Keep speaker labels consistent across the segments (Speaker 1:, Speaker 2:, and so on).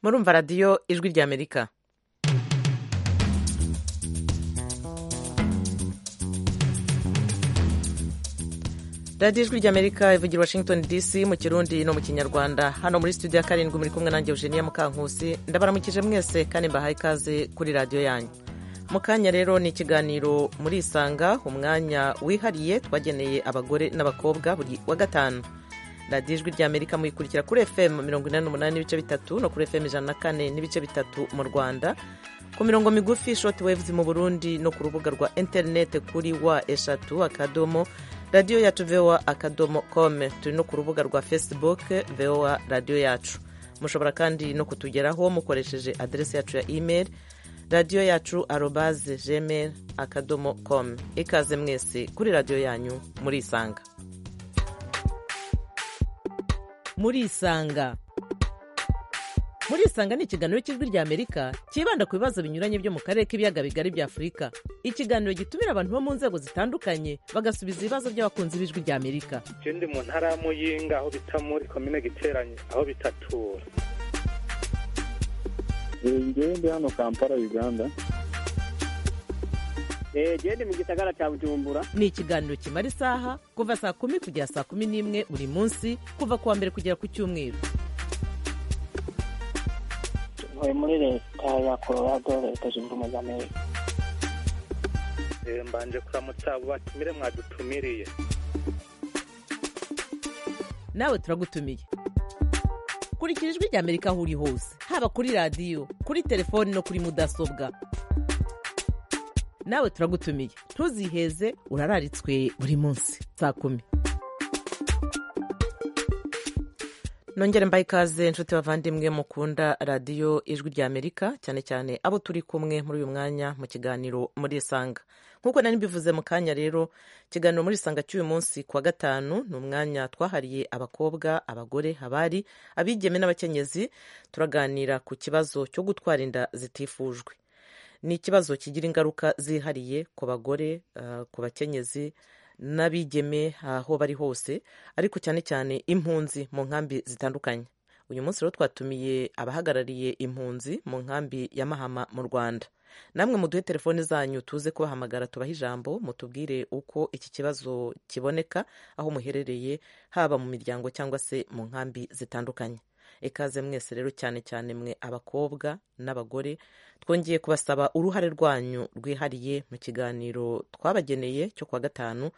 Speaker 1: murumva radiyo ijwi ry'amerika radiyo ijwi ry'amerika ivugira washington dc mu kirundi no mu kinyarwanda hano muri studio ya karindwi muri kumwe nanjye eugenia mukankusi ndabaramukije mwese kandi mbahaye ikaze kuri radiyo yanyu mu kanya rero ni ikiganiro muri isanga umwanya wihariye twageneye abagore n'abakobwa buri wa gatanu radiyo ijwi ry'amerika muyikurikira kuri fm mirongo inani n'umunani n'ibice bitatu no kuri fm ijana na kane n'ibice bitatu mu rwanda ku mirongo migufi shoti wevuzi mu burundi no ku rubuga rwa interineti kuri wa eshatu akadomo radiyo yacu voa akadomo kome turi no ku rubuga rwa facebook voa radiyo yacu mushobora kandi no kutugeraho mukoresheje aderesi yacu ya email radiyo yacu arobaze gmail akadomo com ikaze mwese kuri radiyo yanyu muri isanga muri isanga muri isanga ni ikiganiro cy'ijwi rya amerika cyibanda ku bibazo binyuranye byo mu karere k'ibiyaga bigari bya afurika ikiganiro gitumira abantu bo mu nzego zitandukanye bagasubiza ibibazo by'abakunzi b'ijwi rya amerika
Speaker 2: ikindi mu ntara ya muyinga aho bita muri komine giteranye aho bitatura
Speaker 3: ngende hano kampala uganda
Speaker 4: gende mu gisagara cya bujumbura
Speaker 1: ni ikiganiro kimara isaha kuva saa kumi kugera saa kumi n'imwe buri munsi kuva ku wa mbere kugera ku cyumweru
Speaker 5: tuvuye muri leta ya colorado leta zunze ubumwe za amerika
Speaker 2: mbanje kuramutsa abo batumire mwadutumiriye
Speaker 1: nawe turagutumiye kurikira ijwi rya amerika aho uri hose haba kuri radiyo kuri telefoni no kuri mudasobwa nawe turagutumiye ntuziheze urararitswe buri munsi saa kumi nongere mbaye ikaze inshuti bavandimwe mukunda radiyo ijwi rya amerika cyane cyane abo turi kumwe muri uyu mwanya mu kiganiro muri isanga nk'uko nari mbivuze mu kanya rero ikiganiro muri isanga cy'uyu munsi kuwa gatanu ni umwanya twahariye abakobwa abagore abari abigeme n'abakenyezi turaganira ku kibazo cyo gutwara inda zitifujwe ni ikibazo kigira ingaruka zihariye ku bagore ku bakenyezi n'abigeme aho bari hose ariko cyane cyane impunzi mu nkambi zitandukanye uyu munsi rero twatumiye abahagarariye impunzi mu nkambi ya mahama mu rwanda namwe muduhe telefoni zanyu tuze kubahamagara tubahe ijambo mutubwire uko iki kibazo kiboneka aho muherereye haba mu miryango cyangwa se mu nkambi zitandukanye ikaze mwese rero cyane cyane mwe abakobwa n'abagore twongeye kubasaba uruhare rwanyu rwihariye mu kiganiro twabageneye cyo kuwa gatanu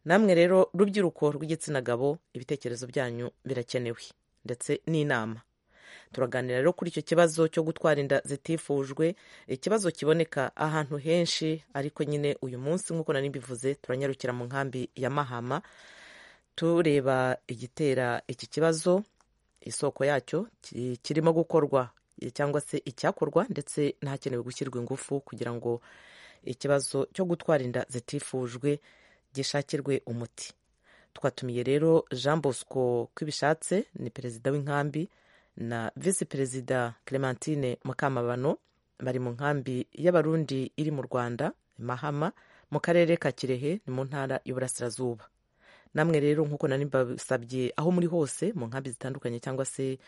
Speaker 1: namwe rero rubyiruko rw'igitsina gabo ibitekerezo byanyu birakenewe ndetse n'inama turaganira rero kuri icyo kibazo cyo gutwara inda zitifujwe ikibazo kiboneka ahantu henshi ariko nyine uyu munsi nk'uko nari mbivuze turanyarukira mu nkambi ya mahama tureba igitera iki kibazo isoko yacyo kirimo gukorwa cyangwa se icyakorwa ndetse n'ahakenewe gushyirwa ingufu kugira ngo ikibazo cyo gutwara inda zitifujwe gishakirwe umuti twatumiye rero jean bosco kwibishatse ni perezida w'inkambi na visi perezida clementine mukamabano bari mu nkambi y'abarundi iri mu rwanda mahama mu karere ka kirehe ni mu ntara y'uburasirazuba namwe rero nk'uko nari mbasabye aho muri hose mu nkambi zitandukanye cyangwa se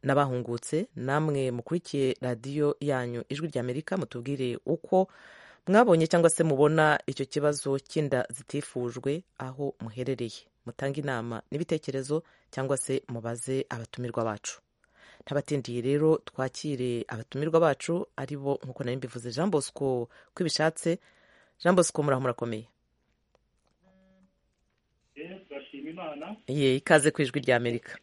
Speaker 1: n'abahungutse namwe mukurikiye radiyo yanyu ijwi rya amerika mutubwire uko mwabonye cyangwa se mubona icyo kibazo cy'inda zitifujwe aho muherereye mutange inama n'ibitekerezo cyangwa se mubaze abatumirwa bacu ntabatindiye rero twakire abatumirwa bacu ari bo nk'uko nari mbivuze jean bosco kwibishatse jean bosco muraho murakomeye ye ikaze ku ijwi rya amerika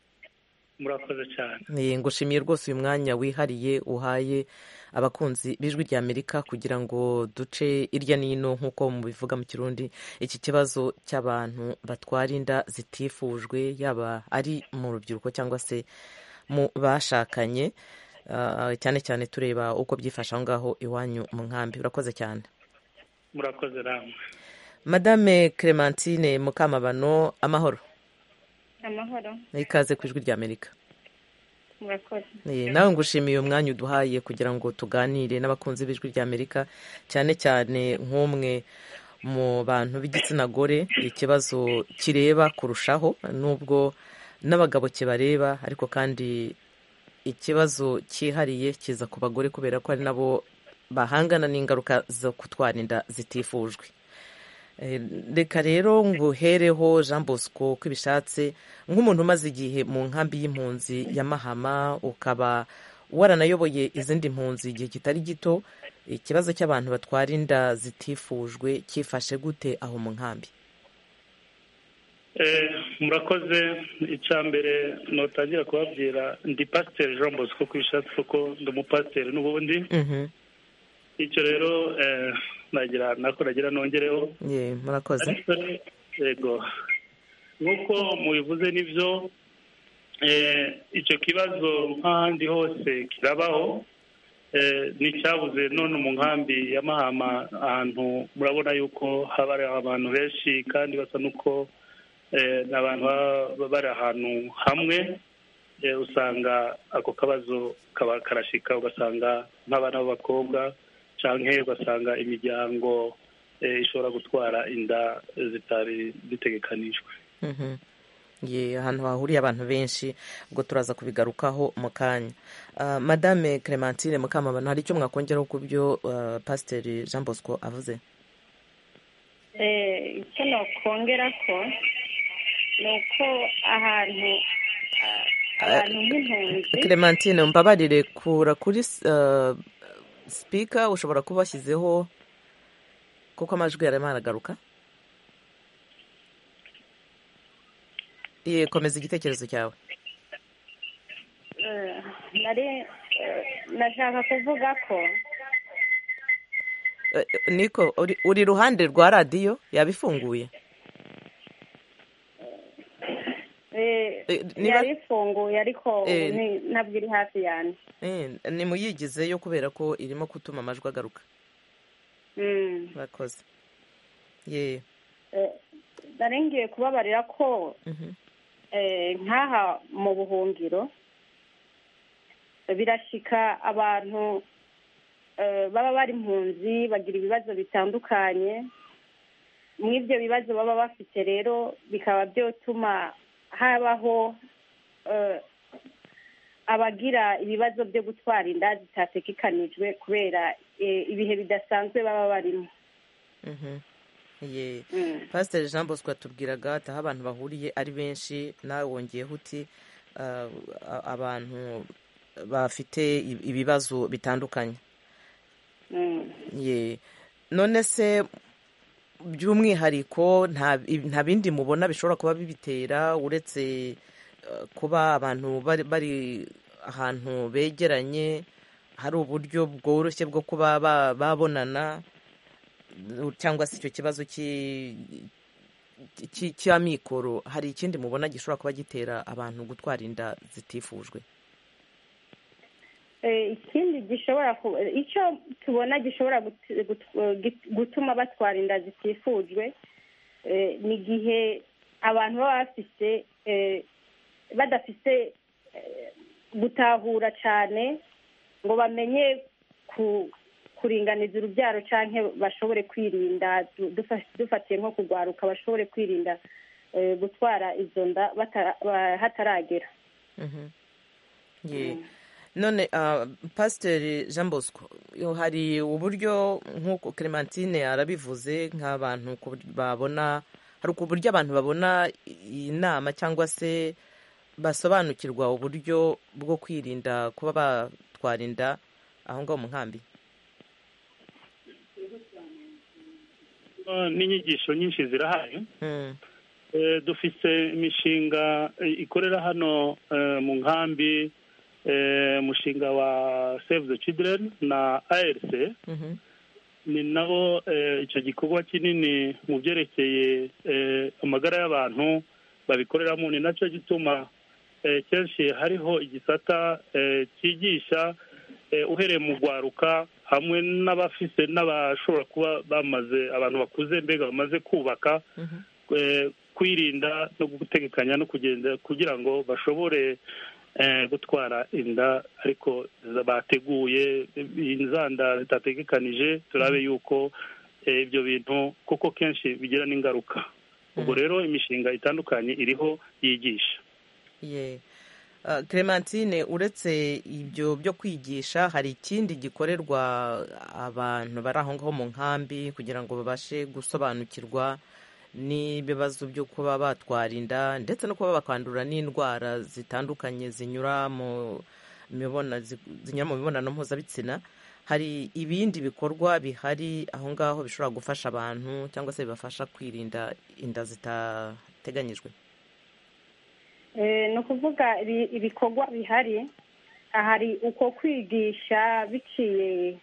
Speaker 2: murakoze cyane
Speaker 1: ngushimiye rwose uyu mwanya wihariye uhaye abakunzi b'ijwi rya amerika kugira ngo duce irya n'ino nk'uko mubivuga mu kirundi iki kibazo cy'abantu batwara inda zitifujwe yaba ari mu rubyiruko cyangwa se mu bashakanye cyane cyane tureba uko byifashe aho ngaho iwanyu mu nkambi urakoze cyane
Speaker 2: murakoze ramwe
Speaker 1: madame clementine mukamabano amahoro
Speaker 6: amahoro
Speaker 1: ikaze ku ijwi ry'amerika
Speaker 6: murakoze
Speaker 1: nawe ngushimiye umwanya uduhaye kugira ngo tuganire n'abakunzi b'ijwi ry'amerika cyane cyane nk'umwe mu bantu b'igitsina gore ikibazo kireba kurushaho n'ubwo n'abagabo kibareba ariko kandi ikibazo cyihariye kiza ku bagore kubera ko ari nabo bahangana n'ingaruka zo kutwara inda zitifujwe Eh, reka rero nguhereho jean bosco ko ibishatse nk'umuntu umaze igihe mu nkambi y'impunzi ya mahama ukaba waranayoboye izindi mpunzi igihe kitari gito ikibazo cy'abantu batwara inda zitifujwe cyifashe gute aho mu nkambi
Speaker 7: Eh, murakoze icya mbere notangira kubabwira ndi pasiteri jean bosco ko ibishatse kuko ndi umupasiteri n'ubundi
Speaker 1: Mhm.
Speaker 7: icyo rero eh, nagira nako nagira nongereho
Speaker 1: Ye, murakoze
Speaker 7: ariko yego nk'uko mubivuze nibyo eh, icyo kibazo nk'ahandi hose kirabaho eh, n'icyabuze none mu nkambi ya mahama ahantu murabona yuko haba hari abantu benshi kandi basa n'uko eh, ni abantu baba bari ahantu hamwe eh, usanga ako kabazo kaba karashika ugasanga nk'abana b'abakobwa canke ugasanga imiryango eh, ishobora gutwara inda zitari zitegekanijwe
Speaker 1: Mhm. Ye, ahantu hahuriye abantu benshi ubwo turaza kubigarukaho mu kanya Ah, madame clementine mukamabano hari icyo mwakongeraho ku byo ah, pasiteri jean bosco avuze
Speaker 6: Eh, icyo nakongera ko ni uko ahantu ah, abantu nk'impunzi
Speaker 1: clementine mbabarire kura kuri ah, speaker ushobora kuba washyizeho kuko amajwi yarimo aragaruka ye komeza igitekerezo cyawe
Speaker 6: eh, nari eh, nashaka kuvuga ko
Speaker 1: Eh, eh, niko uri- uri iruhande rwa radiyo yaba ifunguye
Speaker 6: eh,
Speaker 1: Eh, niba-
Speaker 6: yari ifunguye ariko
Speaker 1: Eh.
Speaker 6: ni- ntabwo iri hafi yanjye
Speaker 1: Eh, nimuyigizeyo kubera ko irimo gutuma amajwi agaruka
Speaker 6: Mm.
Speaker 1: murakoze ye
Speaker 6: Eh, nari ngiye kubabarira ko
Speaker 1: mhm,
Speaker 6: eh, nk'aha mu buhungiro birashyika abantu eh, baba bari impunzi bagira ibibazo bitandukanye muri ibyo bibazo baba bafite rero bikaba byatuma habaho eh, abagira ibibazo byo gutwara inda zitatekekanijwe kubera eh, ibihe bidasanzwe baba barimo
Speaker 1: mhm, ye
Speaker 6: Mm.
Speaker 1: pasiteri jean bosco yatubwiraga ati aho abantu bahuriye ari benshi nawe wongeyeho uti ah, a- abantu bafite i- ibibazo bitandukanye
Speaker 6: Mm.
Speaker 1: ye none se by'umwihariko nta nta bindi mubona bishobora kuba bibitera uretse eh, kuba abantu bari bari ahantu begeranye hari uburyo bworoshye bwo kuba ba- babonana cyangwa se icyo kibazo cy'i- cy'i- cy'amikoro hari ikindi mubona gishobora kuba gitera abantu gutwara inda zitifujwe
Speaker 6: Eh, ikindi gishobora ku- eh, icyo tubona gishobora gut- gut- eh, git- gutuma batwara inda zitifujwe eh, ni igihe abantu baba bafite eh, badafite eh, gutahura cyane ngo bamenye ku- kuringaniza urubyaro cyangwa bashobore kwirinda du- dufa- dufatiye nko kurwaruka bashobore kwirinda eh, gutwara izo nda batara- ba- hataragera
Speaker 1: Mhm. Ye. none ah, pasiteri jean bosco yo, hari uburyo nk'uko clementine arabivuze nk'abantu ku buryo babona hari uburyo abantu babona iyi nama cyangwa se basobanukirwa uburyo bwo kwirinda kuba batwara inda aho ngaho mu nkambi
Speaker 7: Eh, n'inyigisho nyinshi zirahari
Speaker 1: Mm,
Speaker 7: Eh, dufite imishinga eh, ikorera hano eh, mu nkambi eh, umushinga wa save the children na arc
Speaker 1: mhm,
Speaker 7: ni nabo eh, icyo gikorwa kinini mu byerekeye eh, amagara y'abantu babikoreramo ni nacyo gituma eh, kenshi hariho igisata eh, cyigisha eh, uhereye mu rwaruka hamwe n'abafise n'abashobora kuba bamaze abantu bakuze mbega bamaze kubaka
Speaker 1: mhm,
Speaker 7: eh, kwirinda no gutegekanya no kugenda kugira ngo bashobore eh, gutwara inda ariko za- bateguye eh, inzanda zitategekanije turabe yuko eh, ibyo bintu kuko kenshi bigira n'ingaruka ubwo rero imishinga itandukanye iriho yigisha
Speaker 1: ye Uh, Clementine uretse ibyo byo kwigisha hari ikindi gikorerwa abantu bari aho ngaho mu nkambi kugira ngo babashe gusobanukirwa n'ibibazo byo kuba batwara inda ndetse no kuba bakandura n'indwara zitandukanye zinyura mu mibona- zi- zinyura mu mibonano mpuzabitsina hari ibindi bikorwa bihari aho ngaho bishobora gufasha abantu cyangwa se bibafasha kwirinda inda zitateganyijwe
Speaker 6: Eh, ni ukuvuga ibi- ibikorwa bihari hari uko kwigisha biciye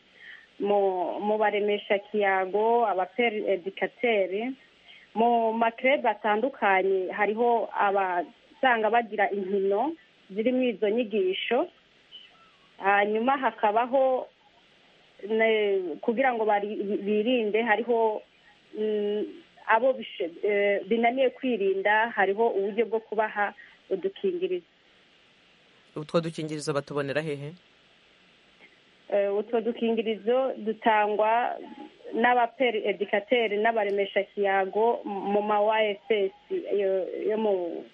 Speaker 6: mu mu baremesha kiyago abaperi edikateri mu makerebe atandukanye hariho abasanga bagira inkino zirimo izo nyigisho hanyuma hakabaho ne- kugira ngo bari- birinde hariho mm, abo bishe- eh, binaniye kwirinda hariho uburyo bwo kubaha udukingirizo
Speaker 1: utwo dukingirizo batubonera hehe
Speaker 6: Eh, utwo dukingirizo dutangwa n'abaperi edikateri n'abaremesha kiyago mu ma YSS yo yo mu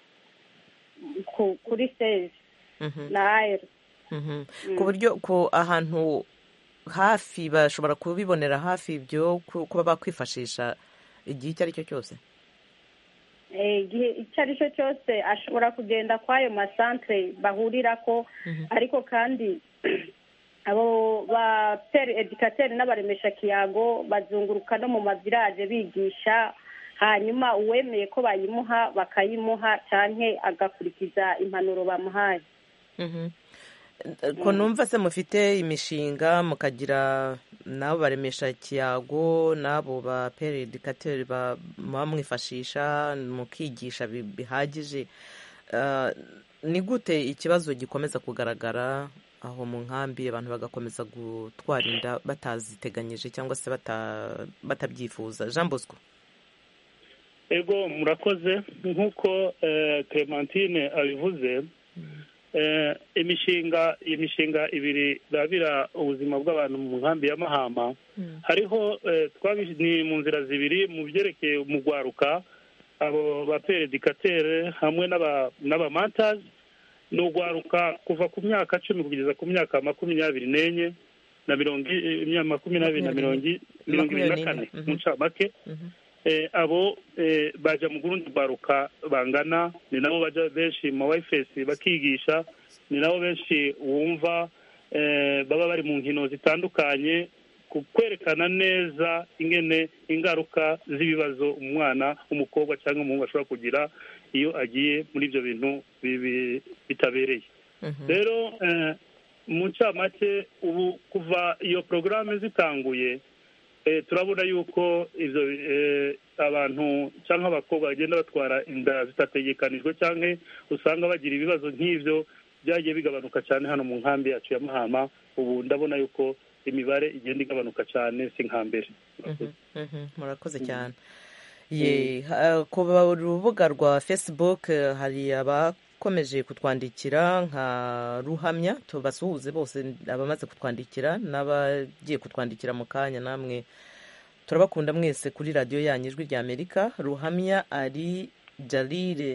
Speaker 6: ku- kuri sezi
Speaker 1: Mhm.
Speaker 6: na AR
Speaker 1: Mhm. ku buryo ku ahantu hafi bashobora kubibonera hafi ibyo ku- kuba bakwifashisha igihe icyo ari cyo cyose
Speaker 6: Eh, igihe icyo ari cyo cyose ashobora kugenda kw'ayo masantere bahurira ko ariko kandi abo ba peri edikateri n'abaremesha kiyago bazunguruka no mu mavilaje bigisha hanyuma uwemeye ko bayimuha bakayimuha cyane agakurikiza impanuro bamuhaye
Speaker 1: Mhm. ko numva se mufite imishinga mukagira n'abo baremesha kiyago n'abo ba peredikateri muba mwifashisha mukigisha bi- bihagije Ah, ni gute ikibazo gikomeza kugaragara aho mu nkambi abantu bagakomeza gutwara inda bataziteganyije cyangwa se bata- batabyifuza jean bosco
Speaker 7: ego murakoze nk'uko eh, clementine abivuze eh, imishinga imishinga ibiri irabira ubuzima bw'abantu mu nkambi ya mahama hariho eh, twabi- ni mu nzira zibiri mu byerekeye mu rwaruka abo baperedikatere hamwe n'aba- n'abamatazi ni urwaruka kuva ku myaka cumi kugeza ku myaka makumyabiri n'enye na mirongo i- imyaka makumyabiri na mirongo i- mirongo ibiri na kane
Speaker 1: Makumyabiri n'enye, mhm.
Speaker 7: mu ncamake eh, abo eh, baja mu gurundi baruka bangana ni nabo baja benshi mu wayifesi bakigisha ni nabo benshi wumva eh, baba bari mu nkino zitandukanye ku kwerekana neza ingene ingaruka z'ibibazo umwana umukobwa cyangwa umuhungu ashobora kugira iyo agiye muri ibyo bintu bibi- bitabereye rero eh, mu ncamake ubu kuva iyo porogaramu zitanguye Eh, turabona yuko ivyo eh, abantu cyangwa abakobwa bagenda batwara inda zitategekanijwe cyangwa usanga bagira ibibazo nk'ivyo byagiye bigabanuka cyane hano mu nkambi yacu ya mahama ubu ndabona yuko imibare igenda igabanuka cyane si nka mbere
Speaker 1: Mhm, murakoze cyane ye ha- ku ba- rubuga rwa facebook eh, hari abakomeje kutwandikira nka ruhamya tubasuhuze bose abamaze kutwandikira n'abagiye kutwandikira mu kanya namwe turabakunda mwese kuri radiyo yanyu ijwi rya amerika ruhamya ari jalire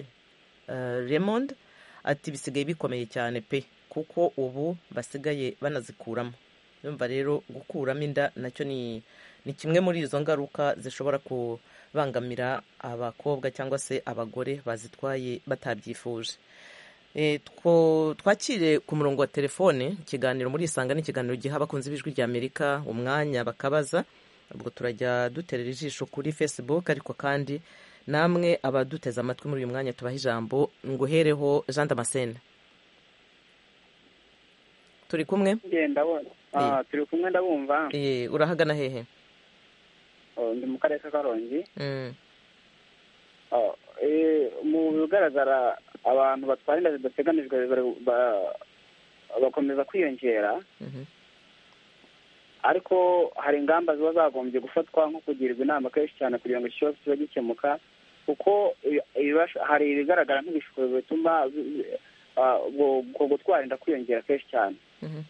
Speaker 1: eh, raymond ati bisigaye bikomeye cyane pe kuko ubu basigaye banazikuramo yumva rero gukuramo inda nacyo ni ni kimwe muri izo ngaruka zishobora kubangamira abakobwa cyangwa se abagore bazitwaye batabyifuje Eh, two- twakire ku murongo wa telefone ikiganiro muri isanga ni ikiganiro giha abakunzi b'ijwi rya amerika umwanya bakabaza ubwo turajya duterera ijisho kuri facebook ariko kandi namwe abaduteze amatwi muri uyu mwanya tubaha ijambo nguhereho jean damascene turi kumwe
Speaker 4: Njye ndabona Ah, turi kumwe ndabumva
Speaker 1: Eh, urahagana hehe
Speaker 4: Oh, ndi mu karere ka karongi
Speaker 1: Mm.
Speaker 4: Oh, eh, mu bigaragara abantu batwara inda zidateganijwe bari- ba- bakomeza kwiyongera
Speaker 1: Mhm.
Speaker 4: ariko hari ingamba ziba zagombye gufatwa nko kugirwa inama kenshi cyane kugira ngo iki kibazo kibe gikemuka kuko ibi- ibibash- hari ibigaragara nk'ibishuko bituma bi- bi- ah, ubwo- ubwo gutwara inda kwiyongera kenshi cyane
Speaker 1: Mhm.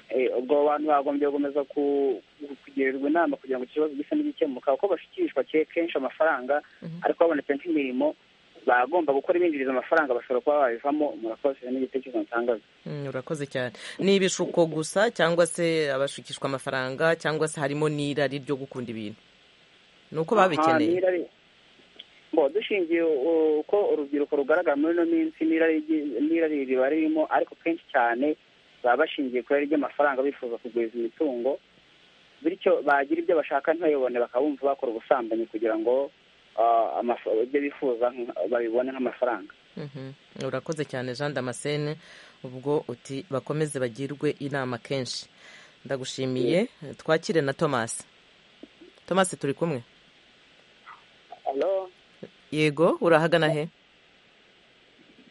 Speaker 4: Eh, ubwo abantu bagombye gukomeza ku- kugirirwa inama kugira ngo iki kibazo gise n'igikemuka kuko bashyikirizwa ke- kenshi amafaranga ariko habonetse nk'imirimo bagomba gukora ibinjiriza amafaranga bashobora kuba babivamo murakoze n'igitekerezo nsangaza
Speaker 1: Mm, urakoze cyane ni ibishuko gusa cyangwa se abashukishwa amafaranga cyangwa se harimo n'irari ryo gukunda ibintu ni uko babikeneye
Speaker 4: ngo dushingiye u- uko urubyiruko rugaragara muri ino minsi n'irari ryi- n'irari riba ririmo ariko kenshi cyane baba bashingiye ku irari ry'amafaranga bifuza kugwiza imitungo bityo bagira ibyo bashaka ntibabibone bakabumva bakora ubusambanyi kugira ngo ah, amaf- ibyo bifuza nk- babibone nk'amafaranga
Speaker 1: Mhm. urakoze cyane jean damascene ubwo uti bakomeze bagirwe inama kenshi ndagushimiye twakire na thomas thomas turi kumwe
Speaker 5: alo
Speaker 1: yego urahagana he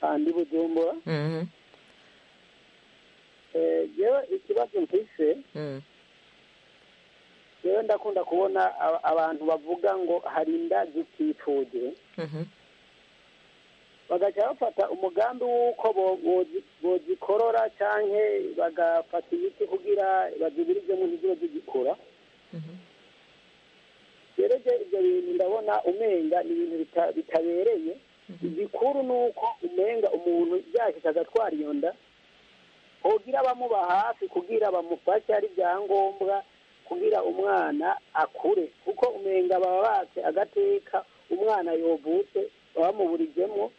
Speaker 5: andi bujumbura
Speaker 1: Mhm,
Speaker 5: Eh, jewe ikibazo mfise
Speaker 1: mhm,
Speaker 5: jewe ndakunda kubona aba- abantu bavuga ngo hari indazi zitipfuje
Speaker 1: mhm,
Speaker 5: bagaca bafata umugambi w'uko bo- bozi- bozikorora canke bagafata imiti kugira bazibire ibyo muntu ziba zigikura
Speaker 1: mhm.
Speaker 5: rero je- ibyo bintu ndabona umenga ni ibintu bita- bitabereye igikuru ni uko umenga umuntu yakita agatwara iyo nda hogira abamuba hafi kugira bamufashe ari ibyangombwa kugira umwana akure kuko umenga baba batse agateka umwana yovutse baba bamuburijemo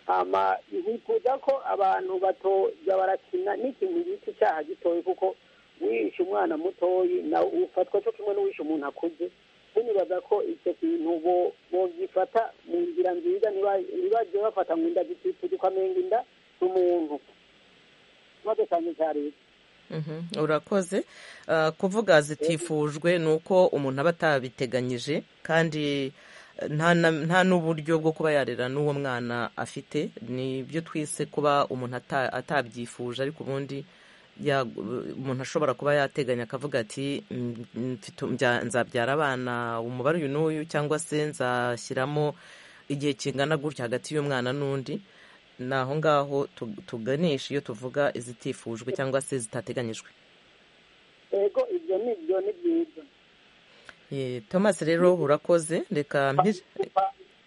Speaker 5: hama bifuza ko abantu batoja barakina n'ikintu bita icyaha gitoye kuko wishe umwana mutoyi nawe ufatwa cyo kimwe n'uwishe umuntu akuze tunibaza ko icyo kintu bo- bogifata mu nzira nziza ntiba- ntibajye bafata ngo inda zitifuza ukamenga inda z'umuntu ikibazo cyane cya leta
Speaker 1: Mhm, urakoze Ah, kuvuga zitifujwe ni uko umuntu aba atabiteganyije kandi eh, nta na- nta n'uburyo bwo kuba yarera n'uwo mwana afite ni byo twise kuba umuntu ata- atabyifuje ariko ubundi ya- umuntu ashobora kuba yateganya akavuga ati "Mm, mm, mfite- mbya- nzabyara abana umubare uyu n'uyu cyangwa se nzashyiramo igihe kingana gutya hagati y'umwana n'undi ni aho ngaho tu- tuganisha iyo tuvuga izitifujwe cyangwa se zitateganyijwe
Speaker 5: yego ibyo ni byo ni byiza
Speaker 1: Eh, thomas rero urakoze reka mpir-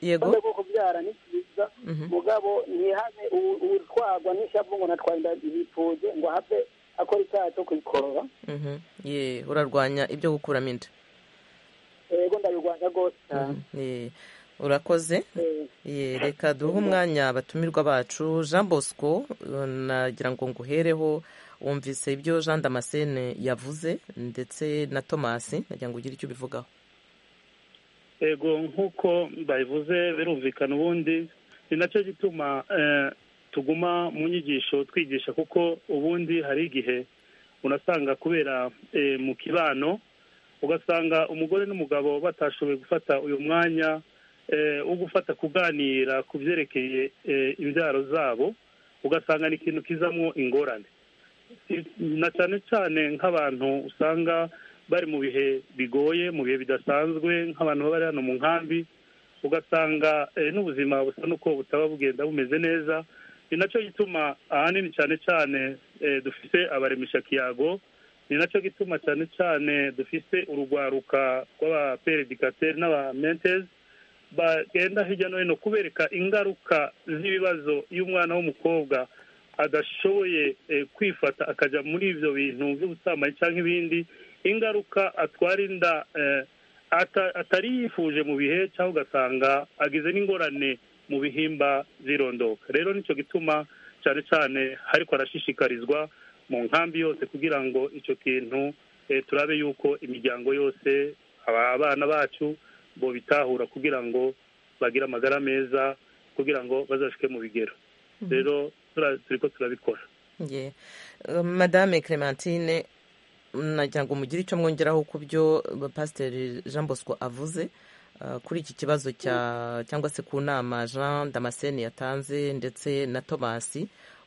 Speaker 1: yego
Speaker 5: kandi bwo kubyara ni byiza
Speaker 1: Mhm.
Speaker 5: mugabo ntihabe u- utwagwa n'ishavu ngo natwaye inda zitifuze ngo ahave akora icyaha cyo kuyikorora
Speaker 1: Mhm. ye urarwanya ibyo gukuramo inda
Speaker 5: yego ndabirwanya rwose cyane
Speaker 1: Eh, urakoze
Speaker 5: Eh,
Speaker 1: Ye, reka duhe umwanya abatumirwa bacu jean bosco eh, nagira ngo nguhereho wumvise ibyo jean damascene yavuze ndetse na thomas nagira ngo ugire icyo ubivugaho
Speaker 7: yego nk'uko babivuze birumvikana ubundi ni nacyo gituma eh, tuguma mu nyigisho twigisha kuko ubundi hari igihe unasanga kubera eh, mu kibano ugasanga umugore n'umugabo batashoboye gufata uyu mwanya eh, wo gufata kuganira ku byerekeye eh, imbyaro zabo ugasanga ni ikintu kizamo ingorane na cyane cyane nk'abantu usanga bari mu bihe bigoye mu bihe bidasanzwe nk'abantu baba bari hano mu nkambi ugasanga eh, n'ubuzima busa n'uko butaba bugenda bumeze neza ni nacyo gituma ahanini cyane cyane eh, dufite abaremesha kiyago ni nacyo gituma cyane cyane dufite urugwaruka rw'abaperedikateri n'abamentezi bagenda hirya no hino kubereka ingaruka z'ibibazo iyo umwana w'umukobwa adashoboye eh, kwifata akajya muri ibyo bintu by'ubusambanyi cyangwa ibindi ingaruka atwara inda eh, ata- atari yifuje mu bihe cyangwa ugasanga agize n'ingorane mu bihimba zirondoka rero nicyo gituma cyane cyane ariko arashishikarizwa mu nkambi yose kugira ngo icyo kintu eh, turabe yuko imiryango yose aba- abana bacu bo bitahura kugira ngo bagire amagara meza kugira ngo bazashuke mu bigero rero tura- turiko turabikora
Speaker 1: Ye. Eh, madame clementine nagira ngo mugire icyo mwongeraho ku byo eh, pasiteri jean bosco avuze eh, kuri iki kibazo cya cyangwa se ku nama jean damascene yatanze ndetse na thomas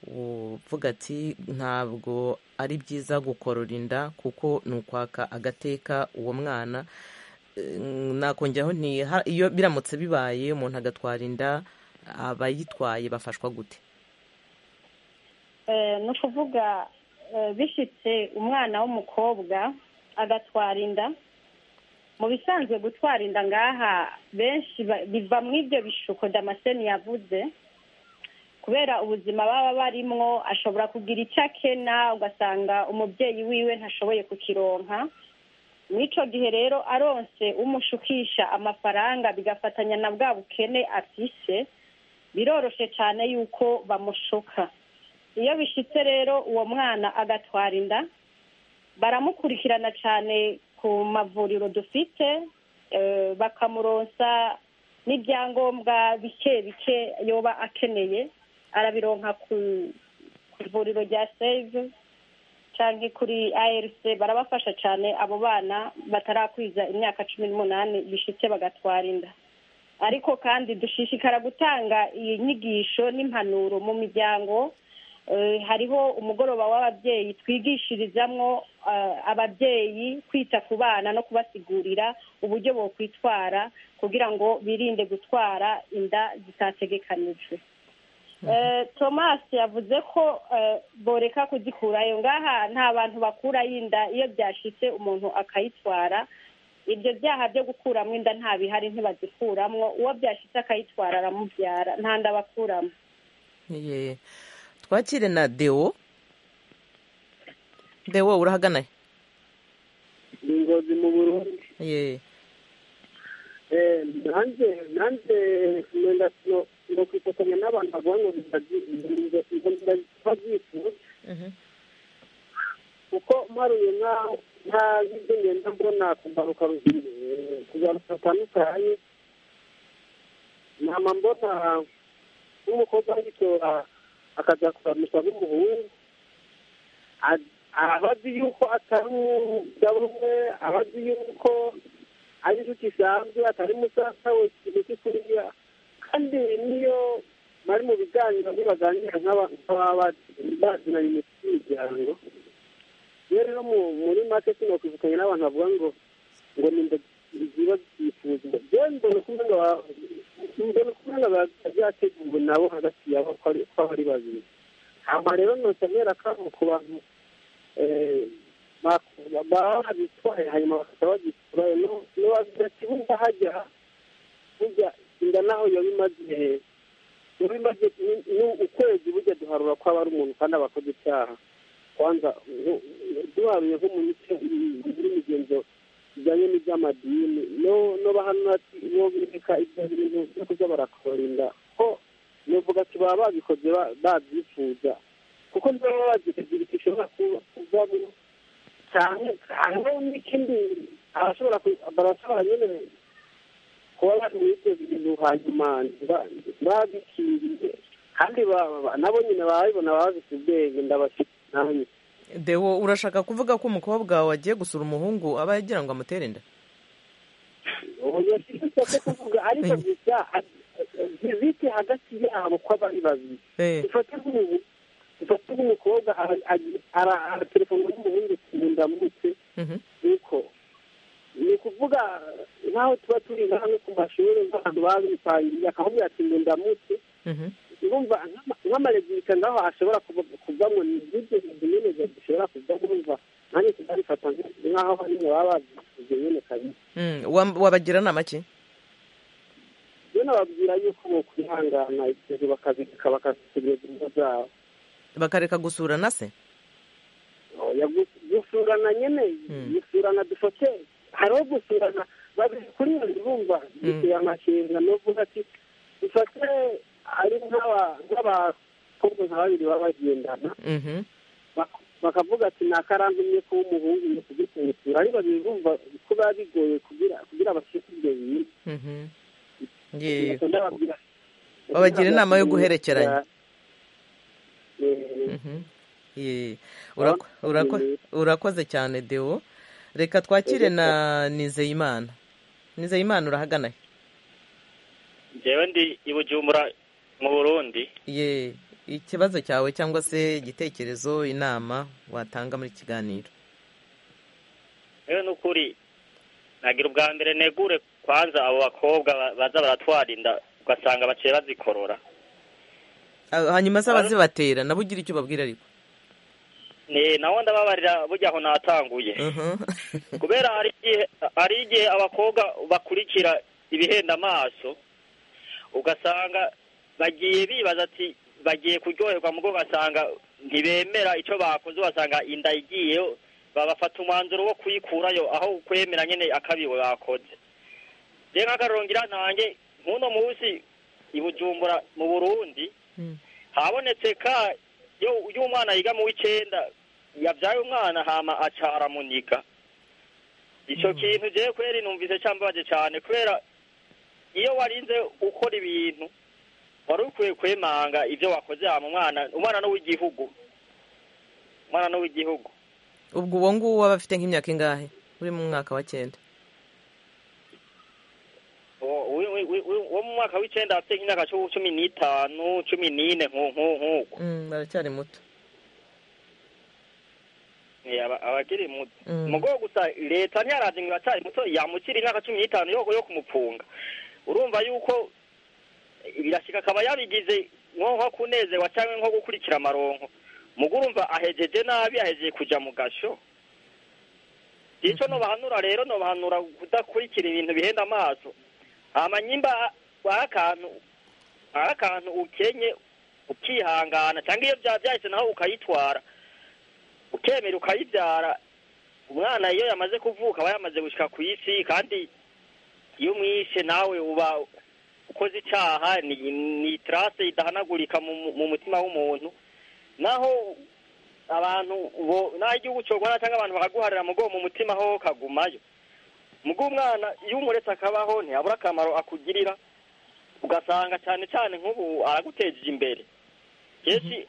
Speaker 1: uvuga ati ntabwo ari byiza gukorora inda kuko ni ukwaka agateka uwo mwana Eh, nakongeraho nti ha- iyo biramutse bibaye umuntu agatwara inda abayitwaye bafashwa gute
Speaker 6: Eh, ni ukuvuga eh, bishitse umwana w'umukobwa agatwara inda mu bisanzwe gutwara inda ngaha benshi ba- biva mu ibyo bishuko damascene yavuze kubera ubuzima baba barimwo ashobora kugira icyo akena ugasanga umubyeyi wiwe ntashoboye kukironka muri icyo gihe rero aronse umushukisha amafaranga bigafatanya na bwa bukene afise biroroshe cyane yuko bamushuka iyo bishitse rero uwo mwana agatwara inda baramukurikirana cyane ku mavuriro dufite eh, bakamuronsa n'ibyangombwa bike bike yoba akeneye arabironka ku ku ivuriro rya save cyangwa kuri arc barabafasha cyane abo bana batarakwiza imyaka cumi n'umunani bishitse bagatwara inda ariko kandi dushishikara gutanga iyi nyigisho n'impanuro mu miryango Eh, hariho umugoroba w'ababyeyi twigishirizamwo eh, ababyeyi kwita ku bana no kubasigurira uburyo bokwitwara kugira ngo birinde gutwara inda zitategekanijwe Eh, thomas yavuze ko eh, boreka kuzikurayo ngaha nta bantu bakurayo inda iyo byashitse umuntu akayitwara ibyo byaha byo gukuramo inda nta bihari ntibazikuramwo uwo byashitse akayitwara aramubyara nta nda bakuramo
Speaker 1: Ye. twakire na deo deo urahagana
Speaker 5: ingozi mu burundi
Speaker 1: ye
Speaker 5: Eh, nanjye nanjye nenda no- no kwifatanya n'abantu bavuga ngo ndabyifuza
Speaker 1: Mhm.
Speaker 5: kuko mparuye nk'aho nta byo ngenda mbona ku mbarukarugero kugaruka batandukanye nama mbona nk'umukobwa w'itora akaza kuramutsa n'umuhungu A- aba azi yuko atari umugabo umwe aba azi yuko ari inshuti isanzwe atari musaza we ikintu cy'ukuriya kandi niyo bari mu biganiro ntibaganira nk'aba- nk'ababa bazi- bazinanye mu miryango iyo rero mu- muri make sinakwibukanye n'abantu bavuga ngo ngo ni inda ziba zifuzwa byo mbona kumwe ngo ba- mbona kumwe ngo ba- byateguwe nabo hagati yabo ko ari- ko ari babiri hama rero nosamera kamo ku bantu eh, bak- baba babitwaye hanyuma bakaba bagitwaye nobadakibuga hajya burya inda naho yaba imaze yaba imaze ni- ni ukwezi burya duharura ko aba ari umuntu kandi aba akoze icyaha kwanza nko- duharuye nko mu mico muri migenzo bijyanye n'iby'amadini no- no bahanura ati bo bireka ibyo bintu byo kuza barakora inda ko nivuga ati baba babikoze ba- babyifuza kuko ntibaba bazi ikintu gishobora kuba- kuvamo cyane cyane n'ikindi abashobora ku- barashobora nyine kuba bari muri ibyo bintu hanyuma ntiba- ntibabikiriye kandi ba- ba- nabo nyine babibona baba bafite ubwenge ndabafite nanjye
Speaker 1: deo urashaka kuvuga ko umukobwa wawe agiye gusura umuhungu aba yagira ngo amutere inda
Speaker 5: ntibafite cyo kuvuga ariko gusa bibike hagati yabo ko bari babiri
Speaker 1: Eh,
Speaker 5: ifate nk'ubu- ifate nk'umukobwa ara- ari- ara- araterefona n'umuhungu kundamutse
Speaker 1: mhm.
Speaker 5: uko ni ukuvuga nk'aho tuba turi nk'aho ku mashuri nk'abantu babipangiye akavuga ati ngo ndamutse
Speaker 1: Mhm.
Speaker 5: urumva nk'amarezita ngaho ashobora kuva- kuvamo ni ibyo bintu nyine bishobora kuvamo urumva nanjye tutabifata nk'aho nyine baba bazifuza nyine kabisa
Speaker 1: Mm, wam- wabagira nama ki
Speaker 5: rero nababwira yuko bo kwihangana ibyo bakabireka bakasubiza ingo zabo
Speaker 1: bakareka gusurana se
Speaker 5: oya gu- gusurana nyine
Speaker 1: Mm.
Speaker 5: gusurana dufote hariho gusurana babiri kuri iyo bumva biteye amashinga n'uvuga ati dufate ari nk'aba- nk'abakobwa nka babiri baba bagendana
Speaker 1: Mhm.
Speaker 5: bak- bakavuga ati ni akarantumye kuba umuhungu ni kugitungutura ari babiri bumva ko biba bigoye kugira kugira bashike ibyo bintu
Speaker 1: Mhm. Ye.
Speaker 5: ndababwira
Speaker 1: Babagira inama yo guherekeranya.
Speaker 5: Eh,
Speaker 1: Mhm. Ye. Urako- urako- urakoze cyane deo reka twakire na nizeyimana nizeyimana urahagana
Speaker 2: njyewe ndi i bujumbura mu burundi
Speaker 1: ye ikibazo cyawe cyangwa se igitekerezo inama watanga muri kiganiro
Speaker 2: rero ni ukuri nagira ubwa mbere negure kwanza abo bakobwa ba- baza baratwara inda ugasanga baciye bazikorora
Speaker 1: Ah, hanyuma se abazibatera nabo ugira icyo ubabwira ariko
Speaker 2: ni nawe ndababarira burya aho natanguye kubera hari igihe hari igihe abakobwa bakurikira ibihenda amaso ugasanga bagiye bibaza ati bagiye kuryoherwa mugo ugasanga ntibemera icyo bakoze ugasanga inda igiyeyo babafata umwanzuro wo kuyikurayo aho kwemera nyine akabiwe bakoze rero nk'akarongera ntange nk'uno munsi i bujumbura mu burundi habonetse ka iyo uyu mwana yiga mu w'icyenda yabyaye umwana hama acara muniga icyo kintu ugiye kubera inumvise cyambabaje cyane kubera iyo warinze ukora ibintu wari ukwiye kwemanga ibyo wakoze hama umwana umwana n'uw'igihugu umwana n'uw'igihugu
Speaker 1: ubwo uwo nguwo aba afite nk'imyaka ingahe uri mu mwaka wa cyenda
Speaker 2: wo mu mwaka w'icyenda afite nk'imyaka cumi n'itanu cumi n'ine nk'uko
Speaker 1: baracyari muto
Speaker 2: abakiri muto mu rwego gusa leta ntiyarazi ngo iracyari muto yamukira imyaka cumi n'itanu yo kumufunga urumva yuko birashyika akaba yabigize nko kunezerwa cyangwa nko gukurikira amaronko mu urumva ahejeje nabi ahejeje kujya mu gasho icyo ntubahanura rero ntubahanura kudakurikira ibintu bihenda amaso amanyimba ari akantu ari akantu ukenye ukihangana cyangwa iyo byabyahise naho ukayitwara ukemera ukayibyara umwana iyo yamaze kuvuka aba yamaze gushyira ku isi kandi iyo umwishe nawe uba ukoze icyaha ni tarase idahanagurika mu mutima w'umuntu naho abantu naho igihugu cy'urwanda cyangwa abantu bakaguharira mu mu mutima ho kagumayo mugo umwana iyo umuretse akabaho ntiyabura akamaro akugirira ugasanga cyane cyane nk'ubu aragutejeje imbere kenshi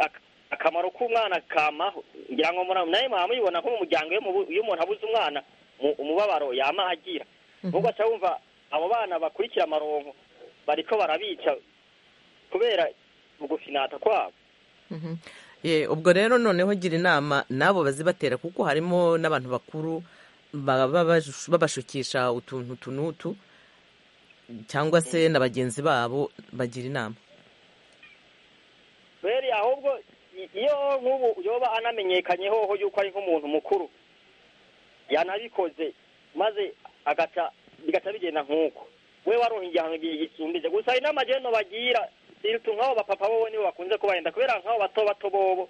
Speaker 2: akamaro k'umwana kamaho ngira ngo nawe mwaba muyibona nko mu muryango iyo umuntu abuze umwana umubabaro yama agira ntugaca wumva abo bana bakurikira amaronko bariko barabica kubera ugufinata kwabo
Speaker 1: ubwo rero noneho gira inama n'abo bazibatera kuko harimo n'abantu bakuru babashukisha utuntu tunutu cyangwa se na bagenzi babo bagira inama
Speaker 2: beri ahubwo iyo nk'ubu yoba anamenyekanye hoho yuko ari nk'umuntu mukuru yanabikoze maze bigata bigenda nk'uko we waronka igihano gisumbije gusa hari n'amageno bagira nk'abo bapapa bobo nibo bakunze kubarinda kubera nk'abo bato bato bobo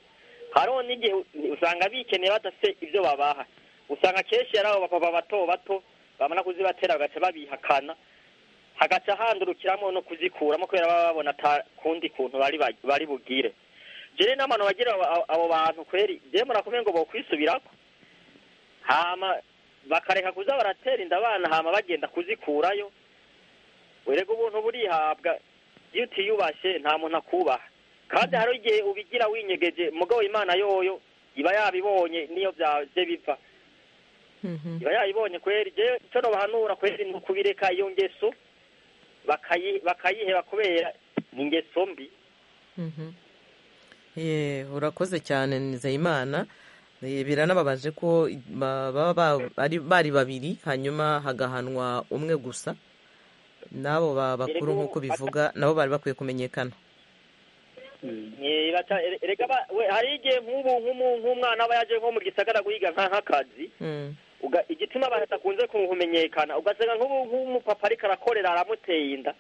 Speaker 2: hariho n'igihe usanga bikeneye badafite ibyo babaha usanga kenshi ari abo bapapa bato bato bamara kuzibatera bagaca babihakana hagaca handurukiramo no kuzikuramo kubera baba babona kundi kuntu bari bugire jere n'abantu bagira abo bantu kweri jye murakomeye ngo bakwisubirako hama bakareka kuza baratera inda abana hama bagenda kuzikurayo werega ubuntu burihabwa iyo utiyubashye nta muntu akubaha kandi hari igihe ubigira winyegeje mugabo imana yoyo iba yabibonye niyo byaje bipfa iba yayibonye kweri icyo bahanura kweri ni ukubireka iyo ngeso bakayiheba kubera ni ingeso mbi
Speaker 1: urakoze cyane nizeyimana biranababaje ko bari babiri hanyuma hagahanwa umwe gusa n'abo bakuru nk'uko bivuga nabo bari bakwiye kumenyekana
Speaker 2: hari igihe nk'ubu nk'umwana aba yaje nko mu gisagara guhiga nk'akazi igituma abantu badakunze kumenyekana ugasanga nk'ubu nk'umupapa ariko arakorera aramuteye inda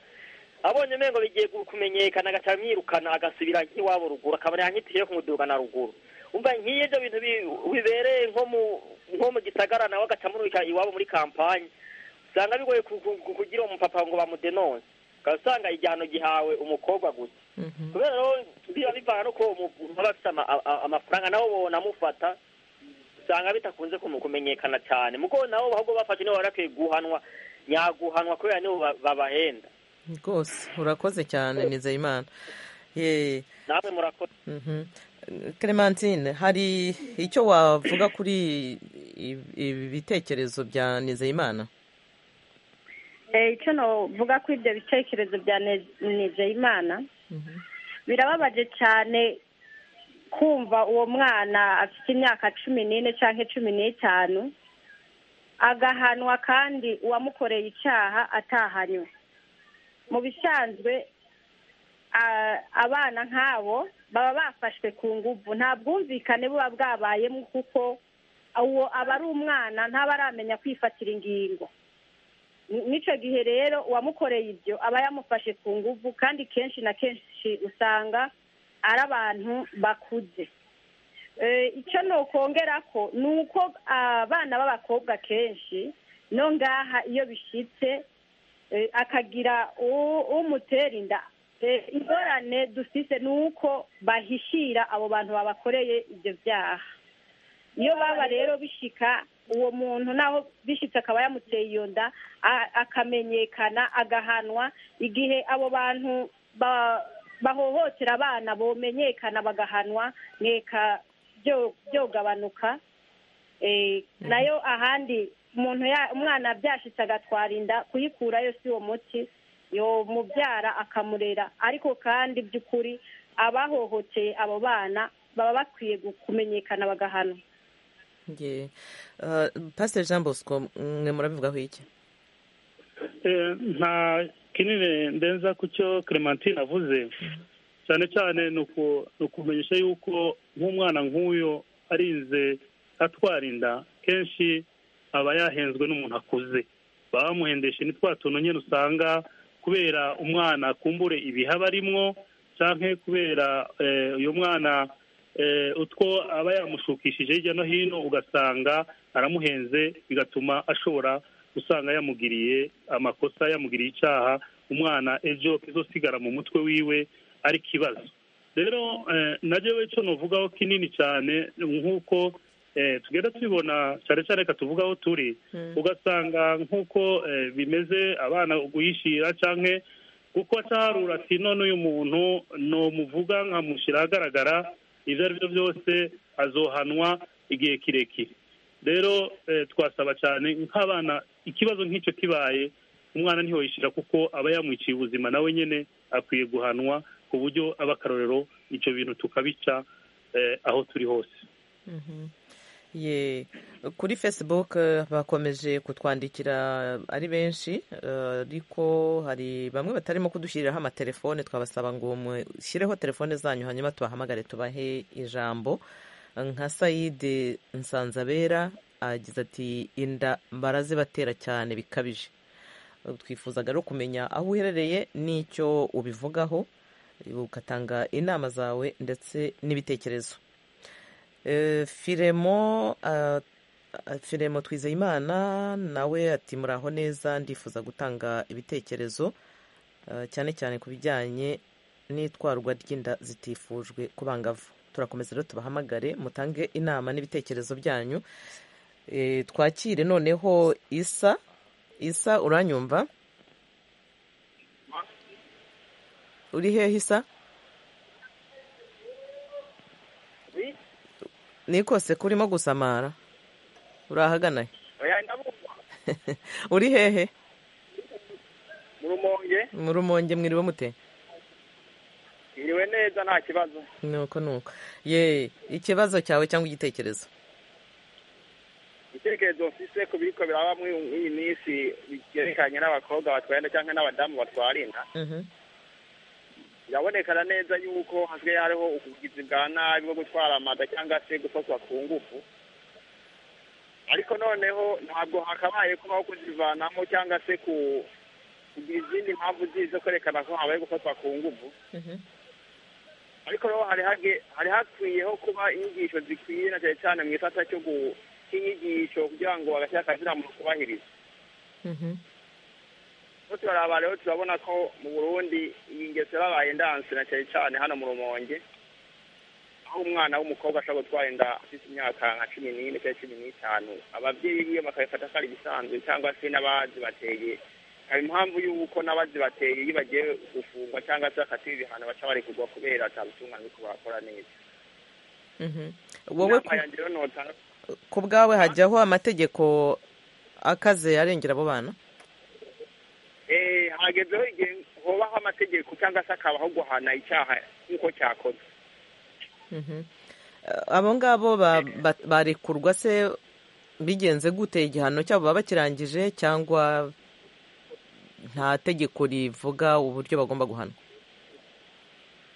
Speaker 2: abonye umengo bigiye kumenyekana agaca amwirukana agasubira nk'iwabo ruguru akabona yankitiye kumudugana ruguru umva nk'iyo ibyo bintu bibereye nko mu gisagara nawe agaca amurika iwabo muri kampani usanga bigoye kugira umupapa ngo bamudenonse ukaba usanga igihano gihawe umukobwa gusa kubera rero biba bivana nuko umuntu aba afite amafaranga nabo ubona amufata usanga bidakunze kumenyekana cyane muko nabo ahubwo bafashe nibo barakwiye guhanwa nyaguhanwa kubera nibo babahenda
Speaker 1: rwose urakoze cyane nizeyimana
Speaker 2: namwe murakoze
Speaker 1: Clementine hari icyo wavuga kuri ibi bitekerezo bya nizeyimana
Speaker 6: icyo navuga ko ibyo bitekerezo bya nizeyimana birababaje cyane kumva uwo mwana afite imyaka cumi n'ine cyangwa cumi n'itanu agahanwa kandi uwamukoreye icyaha atahanywe mu bisanzwe abana nk'abo baba bafashwe ku nguvu nta bwumvikane buba bwabayemo kuko uwo aba ari umwana ntaba aramenya kwifatira ingingo n'icyo gihe rero uwamukoreye ibyo aba yamufashe ku nguvu kandi kenshi na kenshi usanga ari abantu bakuze icyo nokongera ko ni uko abana b'abakobwa kenshi no ngaha iyo bishyitse akagira umutera inda ingorane dufite ni uko bahishira abo bantu babakoreye ibyo byaha iyo baba rero bishika uwo muntu naho bishitse akaba yamuteye iyo nda akamenyekana agahanwa igihe abo bantu bahohotera abana bomenyekana bagahanwa mweka byogabanuka nayo ahandi umuntu umwana byashitse agatwara inda kuyikurayo si uwo muti yo mubyara akamurera ariko kandi by'ukuri abahohoteye abo bana baba bakwiye kumenyekana bagahanwa
Speaker 1: pasiteri jean bosco mwe murabivugaho iki
Speaker 7: nta kinini ndenza ku cyo clementine avuze cyane cyane ni ukumenyesha yuko nk'umwana nk'uyu arinze atwara inda kenshi aba yahenzwe n'umuntu akuze baba bamuhendesha ni twa tuntu nyine usanga kubera umwana akumbure ibihaba arimwo cyangwa kubera uyu mwana utwo aba yamushukishije hirya no hino ugasanga aramuhenze bigatuma ashobora usanga yamugiriye amakosa yamugiriye icyaha umwana ejo kizosigara mu mutwe wiwe ari ikibazo rero najya we cyo nuvugaho kinini cyane nk'uko tugenda tubibona cyane cyane reka tuvuge aho turi ugasanga nk'uko bimeze abana guhishira cyangwa kuko atarura ati none uyu muntu numuvuga nkamushyira ahagaragara ibyo ari byo byose azohanwa igihe kirekire rero twasaba cyane nk'abana ikibazo nk'icyo kibaye umwana ntihoyishyira kuko aba yamwiciye ubuzima nawe nyine akwiye guhanwa ku buryo aba akarorero icyo bintu tukabica aho turi hose
Speaker 1: ye kuri facebook bakomeje kutwandikira ari benshi ariko hari bamwe batarimo kudushyiriraho amatelefone twabasaba ngo mushyireho telefone zanyu hanyuma tubahamagare tubahe ijambo nka sayide nsanzabera agize ati inda barazibatera cyane bikabije twifuzaga rero kumenya aho uherereye n'icyo ubivugaho ugatanga inama zawe ndetse n'ibitekerezo firemo firemo twizeyimana nawe ati muraho neza ndifuza gutanga ibitekerezo cyane cyane ku bijyanye n'itwarwa ry'inda zitifujwe ku bangavu turakomeza rero tubahamagare mutange inama n'ibitekerezo byanyu twakire noneho isa isa uranyumva uri hehe isa ni kose kurimo gusamara urahagana uri hehe mu rumonge mwiriwe mute
Speaker 8: mwiriwe neza nta kibazo
Speaker 1: nuko nuko ye ikibazo cyawe cyangwa igitekerezo
Speaker 8: igitekerezo mfise ku biriko biraba muri iyi minsi byerekanye n'abakobwa batwara cyangwa n'abadamu batwara inda birabonekana neza yuko hasigaye hariho ubugizi bwa nabi bwo gutwara amada cyangwa se gufatwa ku ngufu ariko noneho ntabwo hakabaye kubaho kuzivanamo cyangwa se kugira izindi mpamvu zindi zo kwerekana ko habaye gufatwa ku ngufu ariko rero hari hakwiyeho kuba inyigisho zikwiye na cyane cyane mu ifata cyo cy'inyigisho kugira ngo agashyira akazira mu kubahiriza turaraba rero turabona ko mu burundi iyi ngeso yabaye ndanse na cyane cyane hano mu rumonge aho umwana w'umukobwa ashobora gutwara inda afite imyaka nka cumi n'ine cyangwa cumi n'itanu ababyeyi biwe bakabifata ko ari ibisanzwe cyangwa se n'abazibateye hari impamvu y'uko n'abazibateye iyo bagiye gufungwa cyangwa se bakatiwe ibihano baca barekurwa kubera atabutungana ariko bakora neza
Speaker 1: wowe ku bwawe hajyaho amategeko akaze arengera abo bana
Speaker 8: hagezeho igihe hubaho amategeko cyangwa se akabaho guhana icyaha nk'uko cyakoze
Speaker 1: abo ngabo barekurwa se bigenze gute igihano cyabo baba bakirangije cyangwa nta tegeko rivuga uburyo bagomba guhanwa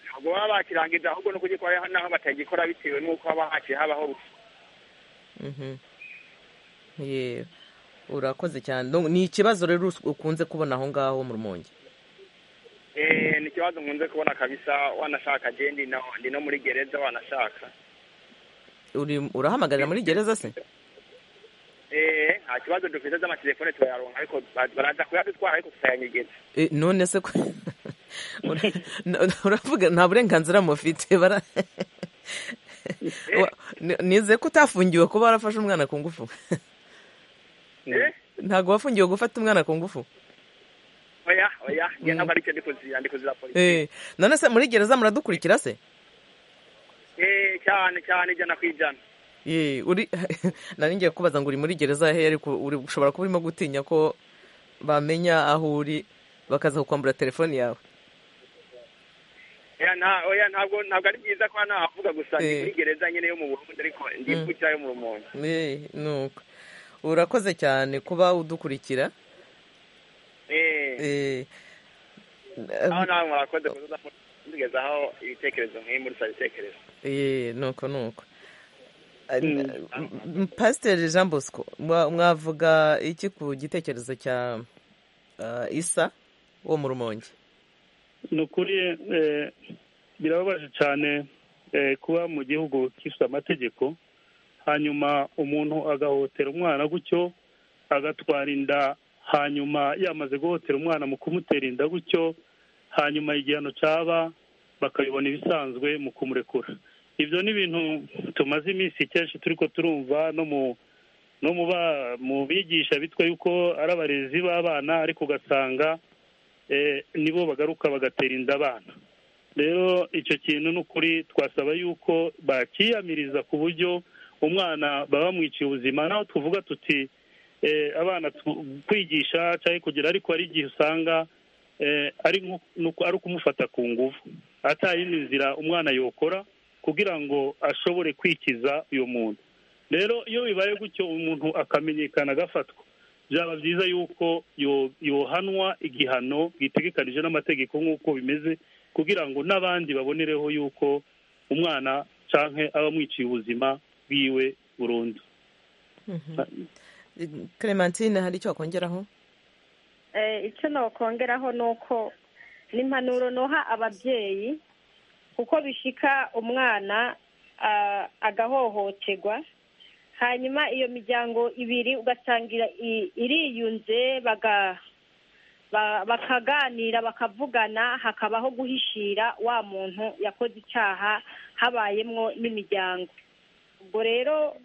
Speaker 8: ntabwo baba bakirangije ahubwo ni ukugikora naho batagikora bitewe n'uko haba haciye habaho
Speaker 1: yewe urakoze cyane ni ikibazo rero ukunze kubona aho ngaho mu rumonge
Speaker 8: ni ikibazo nkunze kubona kabisa wanashaka agenda ndi no muri gereza wanashaka
Speaker 1: urahamagarira muri gereza se
Speaker 8: nta kibazo dufite z'amatelefone turayaronka ariko baraza kuyadutwara ariko tutayanyegeza
Speaker 1: none se ko uravuga nta burenganzira mufite nizeye ko utafungiwe kuba warafashe umwana ku ngufu ntabwo wafungiwe gufata umwana ku ngufu
Speaker 8: oya oya ntabwo aricyo ndi kuzira
Speaker 1: polisi none se muri gereza muradukurikira se
Speaker 8: cyane cyane ijana ku ijana
Speaker 1: nari ngiye kubaza ngo uri muri gereza hehe ariko ushobora kuba urimo gutinya ko bamenya aho uri bakaza kukwambura telefone yawe
Speaker 8: ntabwo ntabwo ari byiza ko hano havuga gusa ni muri gereza nyine yo mu burundi ariko ndikukira yo mu rumonge
Speaker 1: nuko urakoze cyane kuba udukurikira
Speaker 8: aho nawe murakoze kuza mutugezaho ibitekerezo nk'ibi muri saa bitekerezo
Speaker 1: nuko nuko pasiteri jean bosco mwavuga iki ku gitekerezo cya isa wo mu rumonge
Speaker 7: ni ukuri birababaje cyane kuba mu gihugu gifite amategeko hanyuma umuntu agahotera umwana gutyo agatwara inda hanyuma yamaze guhotera umwana mu kumutera inda gutyo hanyuma igihano cyaba bakabibona ibisanzwe mu kumurekura ibyo ni ibintu tumaze iminsi kenshi turi ko turumva no mu bigisha bitwa yuko ari abarezi b'abana ariko ugasanga nibo bagaruka bagatera inda abana rero icyo kintu ni ukuri twasaba yuko bakiyamiriza ku buryo umwana baba bamwiciye ubuzima naho tuvuga tuti abana kwigisha cyangwa kugira ariko hari igihe usanga ari ukumufata ku nguvu atayindi nzira umwana yokora kugira ngo ashobore kwikiza uyu muntu rero iyo bibaye gutyo umuntu akamenyekana agafatwa byaba byiza yuko yohanwa igihano gitegekanije n'amategeko nk'uko bimeze kugira ngo n'abandi babonereho yuko umwana canke aba amwiciye ubuzima bwiwe burundu
Speaker 1: clementine hari icyo wakongeraho
Speaker 6: icyo nakongeraho ni uko n'impanuro noha ababyeyi kuko bishika umwana agahohoterwa hanyuma iyo miryango ibiri ugasanga iriyunze bakaganira bakavugana hakabaho guhishira wa muntu yakoze icyaha habayemo n'imiryango ubwo rero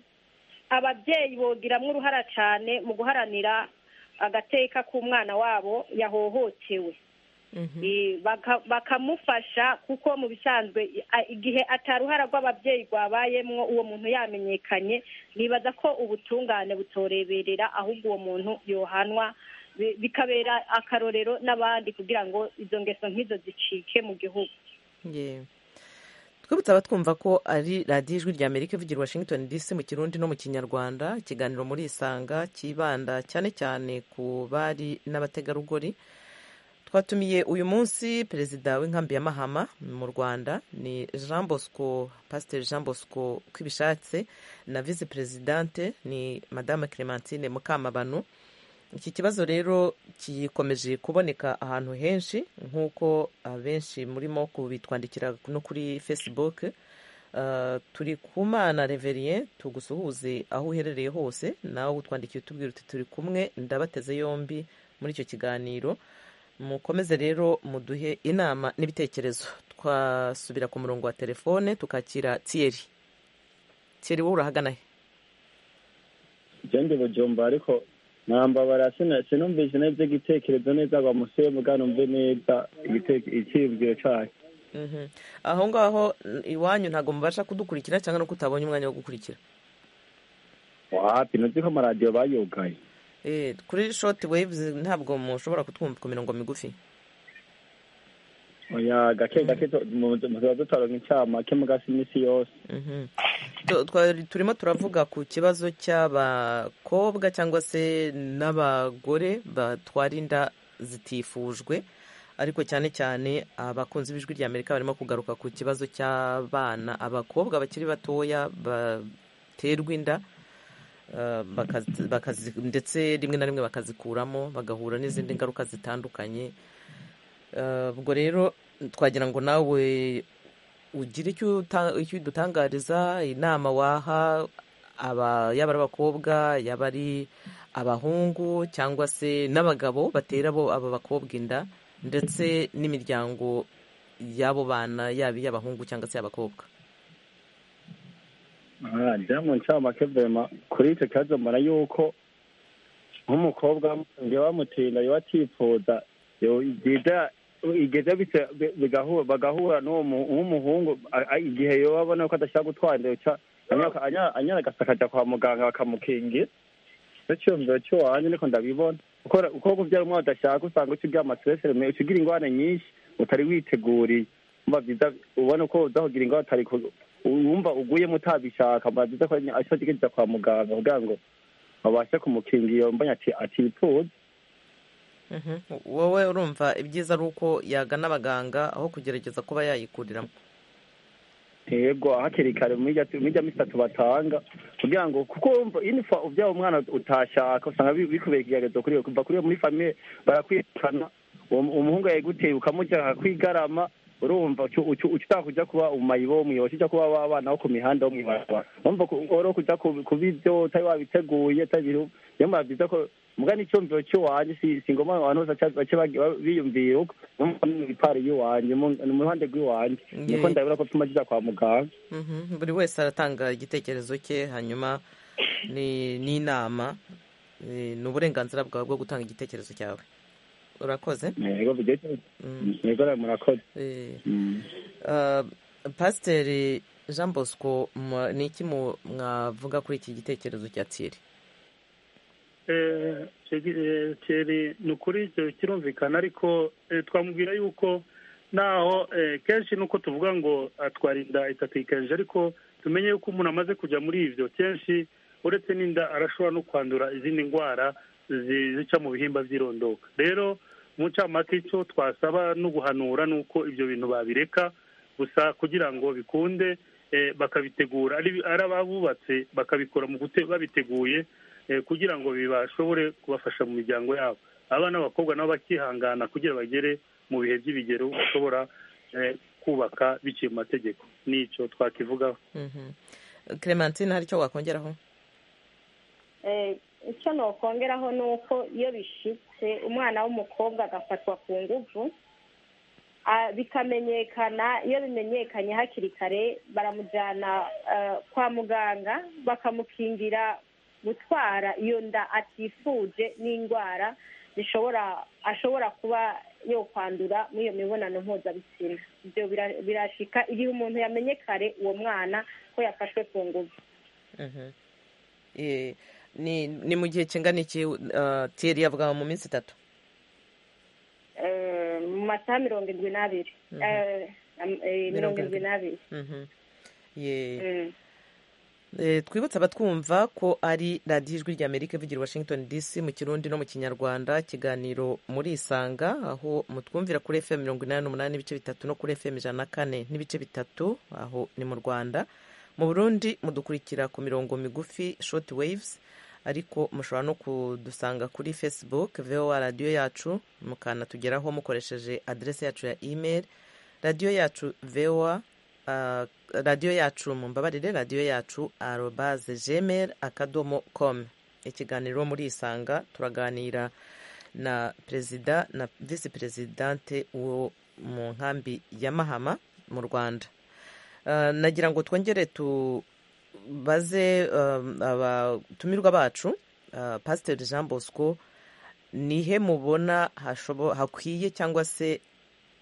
Speaker 6: ababyeyi bogiramo uruhara cyane mu guharanira agateka k'umwana wabo yahohotewe bakamufasha kuko mu bisanzwe igihe ataruhara rw'ababyeyi rwabayemo uwo muntu yamenyekanye nibaza ko ubutungane butoreberera ahubwo uwo muntu yohanwa bikabera akarorero n'abandi kugira ngo izo ngeso nk'izo zicike mu gihugu
Speaker 1: twibutsa abatwumva ko ari radiyo ijwi rya amerika ivugira washington dc mu kirundi no mu kinyarwanda ikiganiro muri isanga kibanda cyane cyane ku bari n'abategarugori twatumiye uyu munsi perezida w'inkambi ya mahama mu rwanda ni jean bosco pasiteri jean bosco kwibishatse na visi perezidante ni madame clementine mukamabano iki kibazo rero gikomeje kuboneka ahantu henshi nk'uko abenshi murimo kubitwandikira no kuri facebook turi ku mana reverien tugusuhuze aho uherereye hose nawe utwandikiye utubwira uti turi kumwe ndabateze yombi muri icyo kiganiro mukomeze rero muduhe inama n'ibitekerezo twasubira ku murongo wa telefone tukakira tiyeri tiyeri wowe urahagana he
Speaker 3: igende bujomba ariko ntambabara sinumvise neza igitekerezo neza ngo amuseye mve neza icyibwiro cyayo
Speaker 1: aho ngaho iwanyu ntabwo mubasha kudukurikira cyangwa no kutabonye umwanya wo gukurikira
Speaker 3: wapi ntuzi ko amaradiyo bayugaye
Speaker 1: kuri shoti weyivuzi ntabwo mushobora kutwumva ku mirongo migufi
Speaker 3: gake gake tuba dutaronka incamake mu gasi iminsi yose
Speaker 1: turimo turavuga ku kibazo cy'abakobwa cyangwa se n'abagore batwara inda zitifujwe ariko cyane cyane abakunzi b'ijwi rya amerika barimo kugaruka ku kibazo cy'abana abakobwa bakiri batoya baterwa inda Uh, bakazi, bakazi, ndetse rimwe na rimwe bakazikuramo bagahura n'izindi ngaruka zitandukanye ubwo uh, rero twagira ngo nawe ugire icyo udutangariza inama waha aba yaba ari abakobwa yaba ari abahungu cyangwa se n'abagabo batera bo aba bakobwa inda ndetse n'imiryango y'abo bana yaba iy'abahungu cyangwa se abakobwa
Speaker 3: aha ncamake vema kuri icyo kibazo mbona yuko nk'umukobwa iyo bamutinda iyo atifuza igeze bagahura n'umuhungu igihe iyo babona ko adashaka gutwara anyaragasa akajya kwa muganga bakamukingira icyo cyumviro cy'iwanjye niko ndabibona uko kubyara umwana udashaka usanga ukigira amaserese ukigira ingwane nyinshi utari witeguriye ubona ko uzakugira ingwane utari wumva uguyemo utabishaka byiza ko ashobora kwa muganga kugira ngo babashe kumukingira iyo mbonye atipfuza
Speaker 1: wowe urumva ibyiza ari uko yagana abaganga aho kugerageza kuba yayikuriramo
Speaker 3: yego hakiri kare mujya misatu batanga kugira ngo kuko wumva ubyara umwana utashaka usanga bikubera ikigeregezo kuri we kuva kuri we muri famiye barakwirukana umuhungu yayiguteye ukamujyana kwigarama urumva ushaka kujya kuba umayibo wo muyobozi ujya kuba wabana wo ku mihanda wo mw'ibarabara urumva wari kujya kuba ibyo utari wabiteguye niyo mpamvu byiza ko mbwa n'icyumviro cy'iwanjye si ngombwa abantu bose bace biyumvira uko n'ibipari y'iwanjye mu ruhande rw'iwanjye niko ndabona ko tuma kijya kwa muganga
Speaker 1: buri wese aratanga igitekerezo cye hanyuma ni inama ni uburenganzira bwawe bwo gutanga igitekerezo cyawe urakoze pasiteri jean bosco ni iki mwavuga kuri iki gitekerezo cya tiri
Speaker 7: ni ukuri ibyo kirumvikana ariko twamubwira yuko naho kenshi nuko tuvuga ngo atwara inda itatikeje ariko tumenye yuko umuntu amaze kujya muri ibyo kenshi uretse n'inda arashobora no kwandura izindi ndwara zica mu bihimba by'irondoka rero umucamanza icyo twasaba no guhanura ni uko ibyo bintu babireka gusa kugira ngo bikunde bakabitegura ari ababubatse bakabikora mu babiteguye kugira ngo bibashobore kubafasha mu miryango yabo abana b'abakobwa nabo bakihangana kugira bagere mu bihe by'ibigero bashobora kubaka biciye mu mategeko n'icyo twakivugaho
Speaker 1: clementine hari icyo wakongeraho
Speaker 6: icyo nokongeraho ni uko iyo bishyitse umwana w'umukobwa agafatwa ku nguvu bikamenyekana iyo bimenyekanye hakiri kare baramujyana kwa muganga bakamukingira gutwara iyo nda atifuje n'indwara zishobora ashobora kuba yo kwandura muri iyo mibonano mpuzabitsina ibyo birashika igihe umuntu yamenye kare uwo mwana ko yafashwe ku nguvu
Speaker 1: ni mu gihe kingana iki tiyeri yavuga mu minsi itatu
Speaker 6: mu masaha mirongo irindwi n'abiri mirongo irindwi n'abiri
Speaker 1: twibutse abatwumva ko ari radiyo ijwi rya amerika ivugira washington dc mu kirundi no mu kinyarwanda ikiganiro muri isanga aho mutwumvira kuri fm mirongo inani n'umunani n'ibice bitatu no kuri fm ijana na kane n'ibice bitatu aho ni mu rwanda mu burundi mudukurikira ku mirongo migufi shoti wayivuzi ariko mushobora no kudusanga kuri facebook voa radiyo yacu mukanatugeraho mukoresheje aderesi yacu ya imeri radiyo yacu voa radiyo yacu mu mbabarire radiyo yacu arobaze jemeri akadomo komu ikiganiro muri isanga turaganira na perezida na visi perezidante wo mu nkambi ya mahama mu rwanda nagira ngo twongere tubaze abatumirwa bacu pasiteri jean bosco nihe mubona hakwiye cyangwa se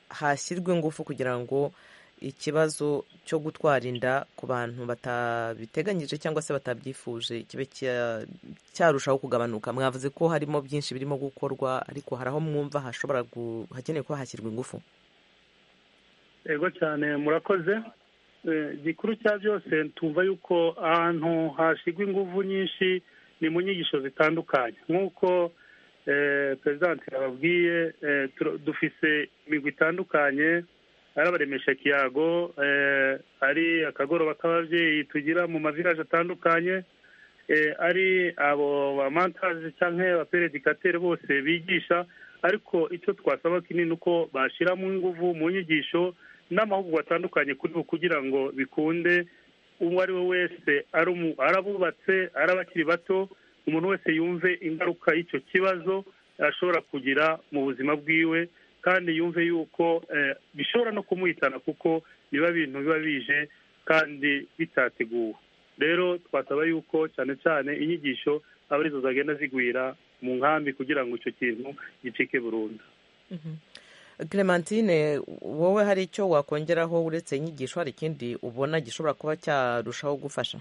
Speaker 1: hashyirwa ingufu kugira ngo ikibazo cyo gutwara inda ku bantu batabiteganije cyangwa se batabyifuje kibe cyarushaho kugabanuka mwavuze ko harimo byinshi birimo gukorwa ariko hari aho mwumva hashobora hakeneye kuba hashyirwa ingufu
Speaker 7: yego cyane murakoze gikuru cya byose tumva yuko ahantu hashyirwa ingufu nyinshi ni mu nyigisho zitandukanye nk'uko perezidanti yababwiye dufise imigwi itandukanye ari abaremesha kiyago ari akagoroba k'ababyeyi tugira mu mavilaje atandukanye ari abo bamantaje cyangwa abaperedikateri bose bigisha ariko icyo twasaba kinini uko bashyiramo ingufu mu nyigisho n'amahugurwa atandukanye kuri bo kugira ngo bikunde uwo ari we wese ari abubatse ari abakiri bato umuntu wese yumve ingaruka y'icyo kibazo ashobora kugira mu buzima bwiwe kandi yumve yuko bishobora no kumuhitana kuko biba ibintu biba bije kandi bitateguwe rero twasaba yuko cyane cyane inyigisho aba arizo zagenda zigwira mu nkambi kugira ngo icyo kintu gicike burundu
Speaker 1: clementine wowe hari icyo wakongeraho uretse inyigisho hari ikindi ubona gishobora kuba cyarushaho gufasha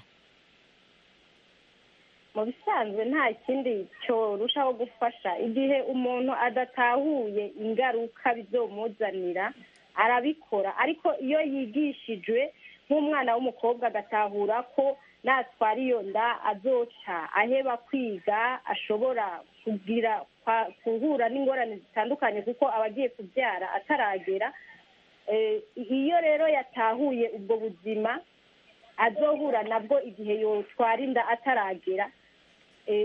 Speaker 6: mu bisanzwe nta kindi cyorushaho gufasha igihe umuntu adatahuye ingaruka bizomuzanira arabikora ariko iyo yigishijwe nk'umwana w'umukobwa agatahura ko natwara iyo nda azoca aheba kwiga ashobora kugira guhura n'ingorane zitandukanye kuko aba agiye kubyara ataragera iyo rero yatahuye ubwo buzima azohura nabwo igihe yotwara inda ataragera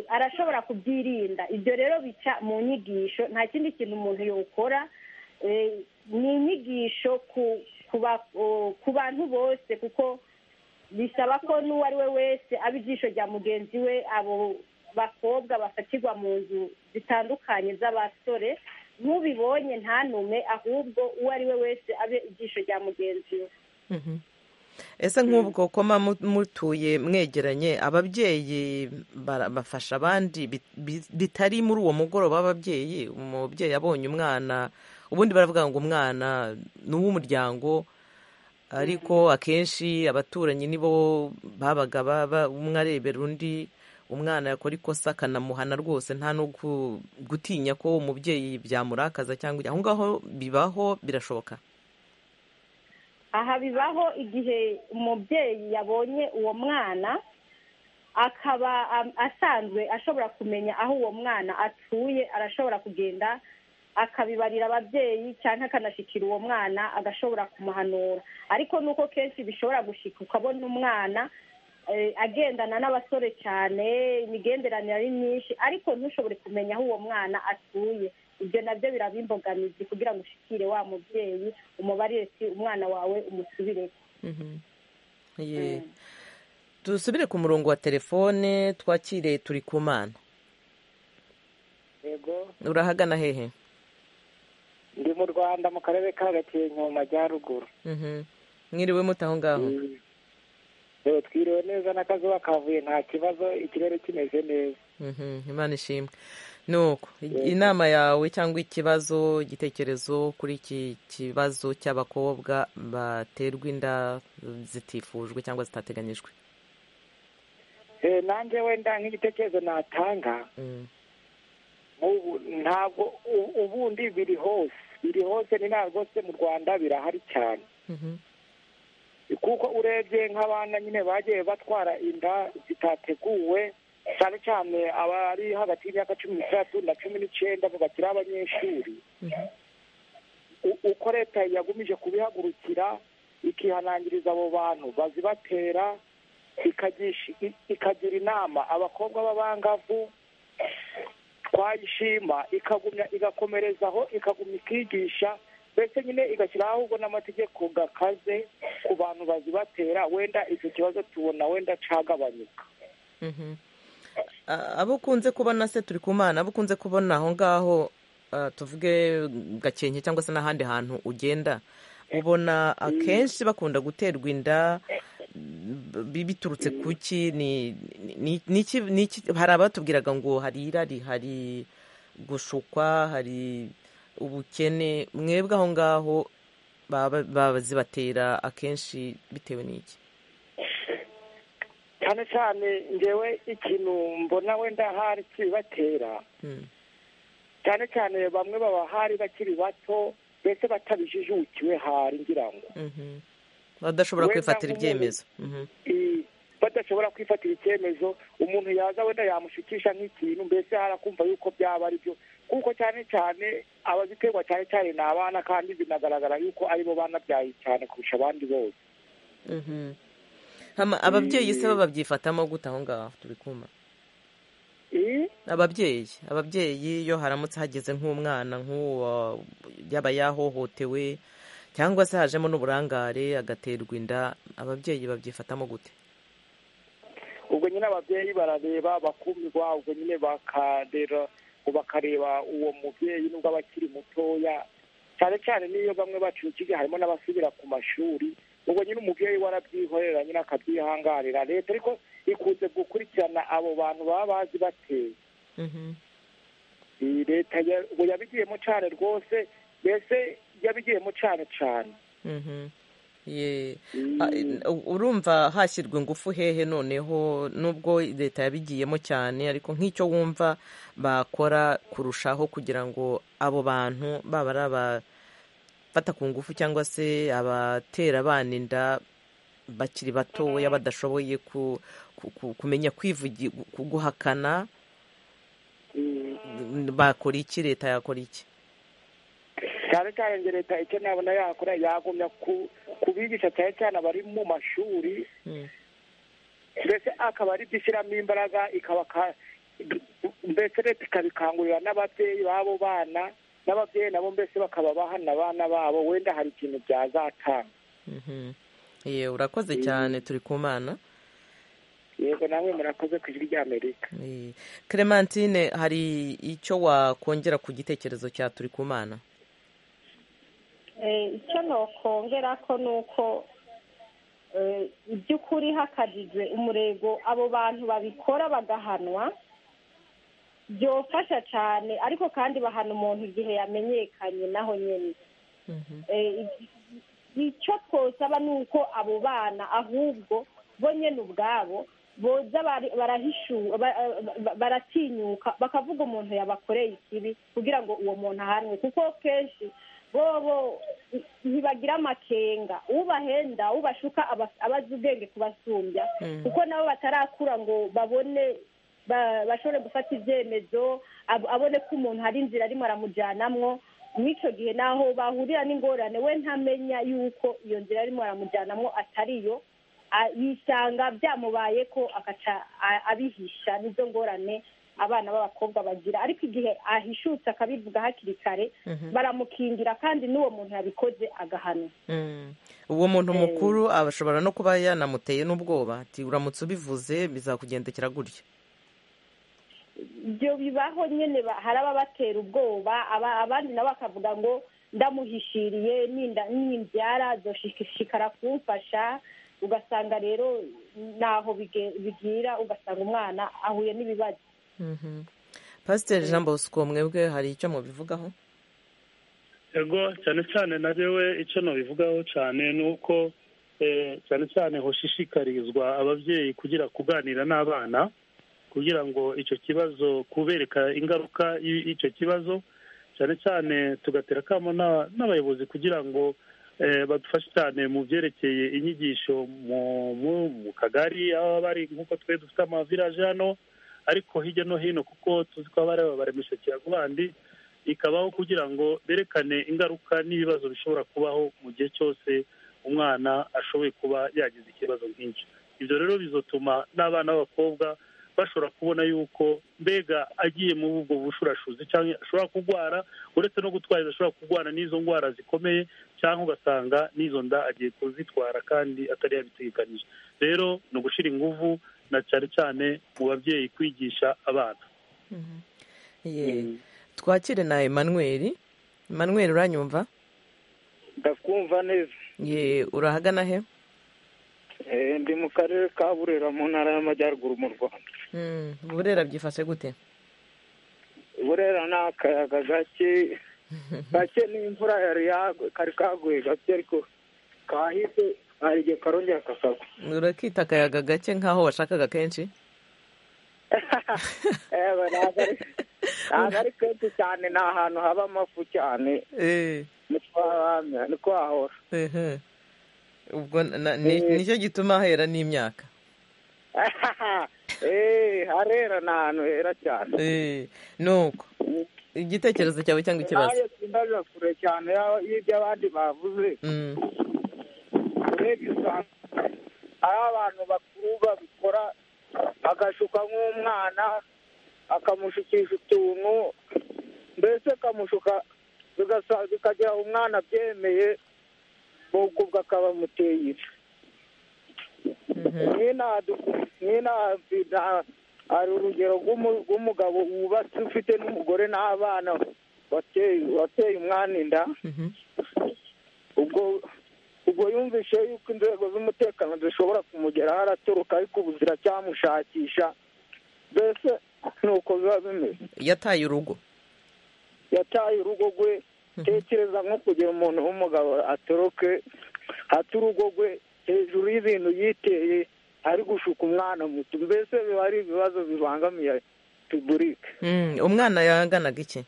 Speaker 6: arashobora kubyirinda ibyo rero bica mu nyigisho nta kindi kintu umuntu yokora ni inyigisho ku bantu bose kuko bisaba ko n'uwo ari we wese aba ijisho rya mugenzi we abo bakobwa bafatirwa mu nzu zitandukanye z'abasore n'ubibonye ntanume ahubwo uwo ari we wese abe ijisho rya mugenzi we
Speaker 1: ese nk'ubwo koma mutuye mwegeranye ababyeyi bafasha abandi bitari muri uwo mugoroba w'ababyeyi umubyeyi abonye umwana ubundi baravuga ngo umwana ni uw'umuryango ariko akenshi abaturanyi nibo babaga umwe arebera undi umwana yakora ikosa akanamuhana rwose nta no gutinya ko umubyeyi byamurakaza cyangwa aho ngaho bibaho birashoboka
Speaker 6: aha bibaho igihe umubyeyi yabonye uwo mwana akaba asanzwe ashobora kumenya aho uwo mwana atuye arashobora kugenda akabibarira ababyeyi cyangwa akanashyikira uwo mwana agashobora kumuhanura ariko nuko kenshi bishobora gushika ukabona umwana agendana n'abasore cyane imigenderanire ari myinshi ariko ntushobore kumenya aho uwo mwana atuye ibyo nabyo birabimbogamizi kugira ngo ushikire wa mubyeyi umubarire si umwana wawe umusubire
Speaker 1: dusubire ku murongo wa telefone twakire turi ku mana urahagana hehe
Speaker 9: ndi mu rwanda mu karere ka gakenke mu majyaruguru
Speaker 1: mwiriwe muto aho ngaho
Speaker 9: twiriwe neza n'akazuba kavuye nta kibazo ikirere kimeze neza
Speaker 1: imana ishimwe nuko inama yawe cyangwa ikibazo igitekerezo kuri iki kibazo cy'abakobwa baterwa inda zitifujwe cyangwa zitateganyijwe
Speaker 9: nanjye wenda nk'igitekerezo natanga ntabwo ubundi biri hose biri hose ni ntabwo rwose mu rwanda birahari cyane kuko urebye nk'abana nyine bagiye batwara inda zitateguwe cyane cyane abari hagati y'imyaka cumi n'itandatu na cumi n'icyenda bakiri abanyeshuri uko leta yagumije kubihagurukira ikihanangiriza abo bantu bazibatera ikagira inama abakobwa b'abangavu twayishima ikagumya igakomerezaho ikagumya ikigisha mbese nyine igashyiraho ahubwo n'amategeko gakaze ku bantu bazibatera wenda icyo kibazo tubona wenda cagabanyuka
Speaker 1: abo ukunze kubona se turi ku mana abo ukunze kubona aho ngaho tuvuge gakenke cyangwa se n'ahandi hantu ugenda ubona akenshi bakunda guterwa inda biturutse ku ki hari abatubwiraga ngo hari irari hari gushukwa hari ubukene mwebwe aho ngaho bazibatera akenshi bitewe n'iki
Speaker 9: cyane cyane ngewe ikintu mbona wenda hari kibatera cyane cyane bamwe baba hari bakiri bato mbese batabijijukiwe hari ngira ngo
Speaker 1: badashobora kwifatira ibyemezo
Speaker 9: adashobora kwifatira icyemezo umuntu yaza wenda yamushikisha nk'ikintu mbese harakumva yuko byaba ari byo kuko cyane cyane abaziterwa cyane cyane ni abana kandi binagaragara yuko ari bo banabyaye cyane kurusha abandi bose
Speaker 1: Mhm. Hama, ababyeyi se bo babyifatamo gute aho ngaho turi kuma ababyeyi ababyeyi iyo haramutse hageze nk'umwana nk'uwo yaba yahohotewe cyangwa se hajemo n'uburangare agaterwa inda ababyeyi babyifatamo gute
Speaker 9: ubwo nyine ababyeyi barareba bakumirwa ubwo nyine bakarera bakareba uwo mubyeyi nubwo aba akiri mutoya cyane cyane n'iyo bamwe bacukije harimo n'abasubira ku mashuri ubwo nyine umubyeyi warabyihorera nyine akabyihangarira leta ariko ikunze gukurikirana abo bantu baba bazi bateye iyi leta ya- ubu yabigiyemo cyane rwose mbese yabigiyemo cyane cyane
Speaker 1: Mhm. Ye. Ah, u- urumva hashyirwa ingufu hehe noneho nubwo leta yabigiyemo cyane ariko nk'icyo wumva bakora kurushaho kugira ngo abo bantu baba ari abafata ku ngufu cyangwa se abatera abana inda bakiri batoya badashoboye ku, ku, ku, kumenya kwivugi ku- guhakana bakora iki leta yakora iki
Speaker 9: cyane cyane njye leta icyo nabona yakora yagumya ku- kubigisha cyane cyane abari mu mashuri mbese akaba ari byo ishyiramo imbaraga ikaba ka- mbese leta ikabikangurira n'ababyeyi b'abo bana n'ababyeyi nabo mbese bakaba bahana abana babo wenda hari ikintu byazatanga
Speaker 1: Mhm. Ye, urakoze cyane turi ku mana
Speaker 9: yego namwe murakoze ku ijwi ry'amerika
Speaker 1: Eh, Clementine hari icyo wakongera ku gitekerezo cya turi ku mana
Speaker 6: Eh, icyo nokongera ko ni uko eh, iby'ukuri hakajijwe umurego abo bantu babikora bagahanwa byofasha cyane ariko kandi bahana umuntu igihe yamenyekanye naho nyine Eh, icyo twosaba ni uko abo bana ahubwo bo nyine ubwabo boza bari- barahishu- ba- ba- baratinyuka bakavuga umuntu yabakoreye ikibi kugira ngo uwo muntu ahanwe kuko kenshi bobo i- ntibagira amakenga ubahenda ubashuka aba- aba azi ubwenge kubasumbya
Speaker 10: Mm.
Speaker 6: kuko nabo batarakura ngo babone ba- bashobore gufata ibyemezo ab- abone ko umuntu hari inzira arimo aramujyanamwo mw'icyo gihe naho bahurira n'ingorane we ntamenya yuko iyo nzira arimo aramujyanamwo atariyo a- yisanga byamubaye ko agaca a- abihisha n'izo ngorane abana b'abakobwa bagira ariko igihe ahishutse akabivuga hakiri kare
Speaker 1: Mhm.
Speaker 6: baramukingira kandi n'uwo muntu yabikoze agahanwa
Speaker 1: Mm. uwo muntu mukuru ashobora no kuba yanamuteye n'ubwoba ati uramutse ubivuze bizakugendekera gutya
Speaker 6: ibyo bibaho nyine ba- hari ababatera ubwoba aba- abandi nabo bakavuga ngo ndamuhishiriye ninda- nimbyara azoshishikara kumfasha ugasanga rero ntaho bige- bigira ugasanga umwana ahuye n'ibibazo
Speaker 1: Mhm. pasiteri jean bosco mwebwe hari icyo mubivugaho
Speaker 7: yego cyane cyane na we icyo nabivugaho cyane ni uko eh, cyane cyane hoshishikarizwa ababyeyi kugira kuganira n'abana kugira ngo icyo kibazo kubereka ingaruka y- y'icyo kibazo cyane cyane tugatera akamo n'a- n'abayobozi kugira ngo eh, badufashe cyane mu byerekeye inyigisho mu- mu- mu kagari aho bari nk'uko twe dufite amavilaje hano ariko hirya no hino kuko tuzi ko haba hari abaremesha kiragubandi ikabaho kugira ngo berekane ingaruka n'ibibazo bishobora kubaho mu gihe cyose umwana ashoboye kuba yagize ikibazo nk'icyo ibyo rero bizotuma n'abana b'abakobwa bashobora kubona yuko mbega agiye muri ubwo bushurashuzi cyangwa ashobora kurwara uretse no gutwara ashobora kurwara n'izo ndwara zikomeye cyangwa ugasanga n'izo nda agiye kuzitwara kandi atari yabitegekanije rero ni ugushyira ingufu na cyane cyane mu babyeyi kwigisha abana
Speaker 1: Ye. twakire na emmanuel emmanuel uranyumva
Speaker 11: ndakumva neza
Speaker 1: ye urahagana he
Speaker 11: Eh, ndi mu karere ka burera mu ntara y'amajyaruguru mu rwanda
Speaker 1: Mm, burera byifashe gute
Speaker 11: burera ni akayaga gake gake n'imvura yari yagwe kari kaguye gake ariko kahise hari igihe karongera kakagwa
Speaker 1: urakita akayaga gake nk'aho washakaga kenshi
Speaker 11: yewe ntabwo ari- ntabwo ari kenshi cyane ni ahantu haba amafu cyane
Speaker 1: Eh.
Speaker 11: niko hahamya niko hahora
Speaker 1: Ehe. ubwo na- na- ni- nicyo gituma hera n'imyaka
Speaker 11: harera ni ahantu hera cyane
Speaker 1: ni uko igitekerezo cyawe cyangwa ikibazo
Speaker 11: nawe simbaza kure cyane y'ibyo abandi bavuze urebye usanga ari abantu bakuru babikora agashuka nk'umwana akamushukisha utuntu mbese akamushuka bigasa- bikagira umwana abyemeye n'ubwo ubwo akaba amuteye ife nk'inadukunda hari urugero rw'umu- rw'umugabo wubatse ufite n'umugore n'abana wateye wateye umwana inda ubwo ubwo yumvise yuko inzego z'umutekano zishobora kumugeraho aratoroka ariko ubu ziracyamushakisha mbese nuko biba bimeze
Speaker 1: yataye urugo
Speaker 11: yataye urugo rwe tekereza nko kugira umuntu w'umugabo atoroke hata urugo rwe hejuru y'ibintu yiteye ari gushuka umwana muto mbese biba ari ibibazo bibangamiye repubulika
Speaker 1: Mm, umwana yaganaga iki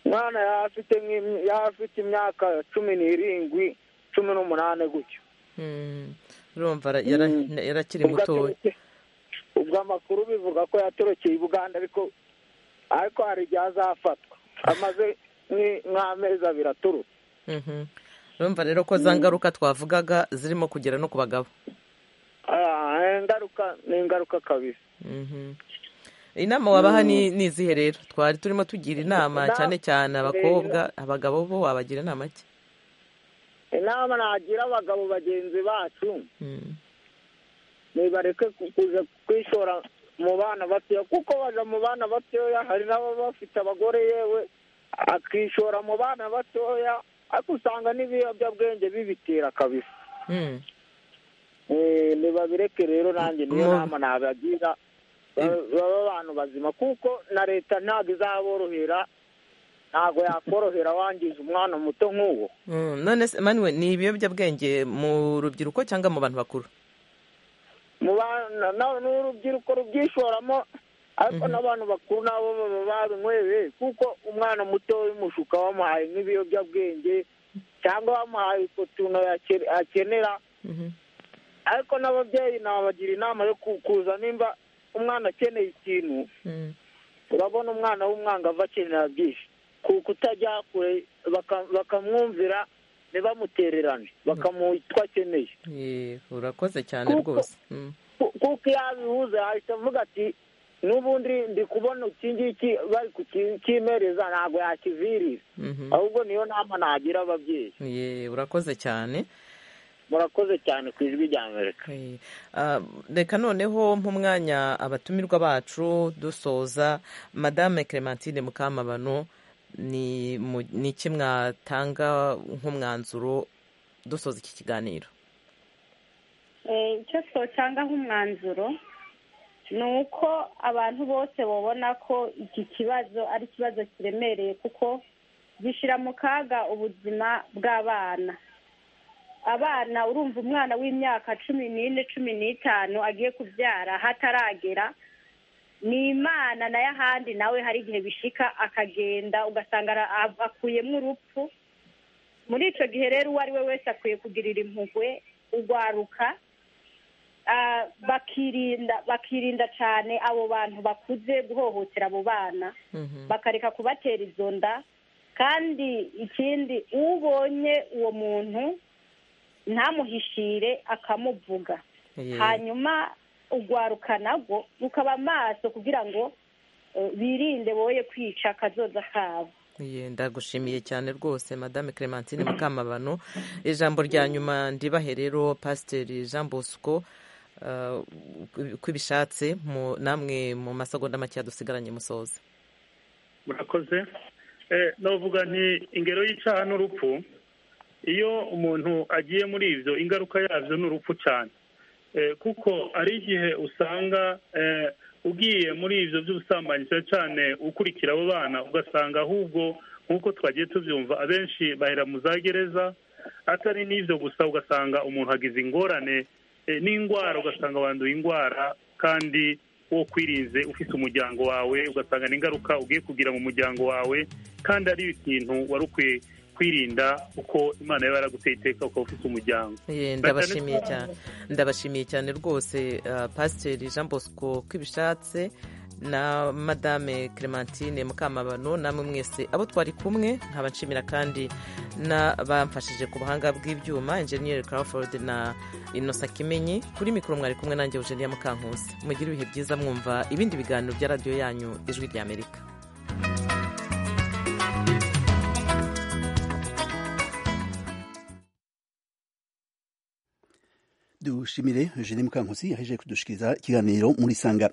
Speaker 11: umwana yaba afite nk'im- yaba afite imyaka cumi n'irindwi cumi n'umunani gutyo
Speaker 1: Mm, urumva ara- yara- yarakiri mutoya
Speaker 11: ubwo amakuru bivuga ko yatorokeye i buganda ariko ariko hari igihe azafatwa amaze nk'i- nk'amezi abiri aturutse
Speaker 1: Mhm. urumva rero ko za ngaruka twavugaga zirimo kugera no ku bagabo
Speaker 11: Ah, ingaruka ni ingaruka kabisa
Speaker 1: Mhm. inama wabaha ni
Speaker 11: Mm.
Speaker 1: ni izihe rero twari turimo tugira inama
Speaker 11: Inama-
Speaker 1: cyane cyane abakobwa abagabo bo wabagira inama ki
Speaker 11: inama nagira abagabo bagenzi bacu
Speaker 1: Mm.
Speaker 11: nibareke ku- kuza kwishora mu bana batoya kuko baja mu bana batoya hari n'abo bafite abagore yewe akishora mu bana batoya ariko usanga n'ibiyobyabwenge bibitera kabisa
Speaker 1: Mm.
Speaker 11: Eh, nibabireke rero nanjye niyo
Speaker 1: Mu-
Speaker 11: nama nabagira Ba- baba abantu bazima kuko na leta ntabwo izaborohera ntabwo yakorohera wangiza umwana muto nk'uwo
Speaker 1: Mm, none se manuwe ni ibiyobyabwenge mu rubyiruko cyangwa mu bantu bakuru
Speaker 11: mu bana na- n'urubyiruko rubyishoramo ariko n'abantu bakuru nabo baba babinyweye kuko umwana muto w'imushuka bamuhaye nk'ibiyobyabwenge cyangwa bamuhaye utuntu yake- akenera ariko n'ababyeyi nabagira inama yo ku- kuza nimba umwana akeneye ikintu
Speaker 1: Mm.
Speaker 11: urabona umwana w'umwangavu akenera byinshi kuko utajya kure baka- bakamwumvira ntibamutererane bakamuha icyo akeneye
Speaker 1: Eh, urakoze cyane
Speaker 11: Kuko-
Speaker 1: rwose Mm.
Speaker 11: Ku- kuko iyo abihuze yahita avuga ati n'ubundi ndi kubona iki ngiki bari kukimereza ntabwo yakivirira
Speaker 1: Mhm.
Speaker 11: ahubwo niyo nama nagira ababyeyi
Speaker 1: Ye, urakoze cyane
Speaker 11: murakoze cyane ku ijwi rya amerika
Speaker 1: Eh, ah, reka noneho nk'umwanya abatumirwa bacu dusoza madame clementine mukamabano ni mu- ni iki mwatanga nk'umwanzuro dusoza iki kiganiro
Speaker 6: Eh, icyo twatanga nk'umwanzuro ni uko abantu bose babona ko iki kibazo ari ikibazo kiremereye kuko gishyira mu kaga ubuzima bw'abana abana urumva umwana w'imyaka cumi n'ine cumi n'itanu agiye kubyara hataragera ni imana nayo ahandi nawe hari igihe bishika akagenda ugasanga ara- a- akuyemo urupfu muri icyo gihe rero uwo ari we wese akwiye kugirira impuhwe urwaruka ah, bakirinda bakirinda cyane abo bantu bakuze guhohotera abo bana bakareka kubatera izo nda kandi ikindi ubonye uwo muntu ntamuhishire akamuvuga
Speaker 1: Eh,
Speaker 6: hanyuma urwaruka narwo rukaba amaso kugira ngo eh, birinde boye kwica akazoza kabo
Speaker 1: Ye, ndagushimiye cyane rwose madame clementine mukamabano ijambo rya nyuma ndibahe rero pasiteri jean bosco ah, uko ibishatse mu- namwe mu masegonda make dusigaranye musoze
Speaker 7: murakoze Eh, navuga nti ingero y'icyaha n'urupfu iyo umuntu agiye muri ibyo ingaruka yabyo ni urupfu cyane Eh, kuko hari igihe usanga eh, ugiye muri ibyo by'ubusambanyi cyane cyane ukurikira abo bana ugasanga ahubwo nk'uko twagiye tubyumva abenshi bahera mu za gereza atari n'ibyo gusa ugasanga umuntu agize ingorane eh, n'indwara ugasanga wanduye indwara kandi wo kwirinze ufite umuryango wawe ugasanga n'ingaruka ugiye kugira mu muryango wawe kandi ari ikintu wari ukwiye kwirinda uko imana yaba yaraguteye iteka ukaba ufite umuryango
Speaker 1: Eh, ndabashimiye cyane ndabashimiye cyane rwose ah, pasiteri jean bosco ko ibishatse na madame clementine mukamabano namwe mwese abo twari kumwe nkaba nshimira kandi n'abamfashije ku buhanga bw'ibyuma enjeniyeri crawford na inosa kimenyi kuri mikoro mwari kumwe nanjye eugenia mukankusi mugire ibihe byiza mwumva ibindi biganiro bya radiyo yanyu ijwi ry'amerika
Speaker 10: dushimire eugene mukankusi yaje kudushikiriza ikiganiro muri sanga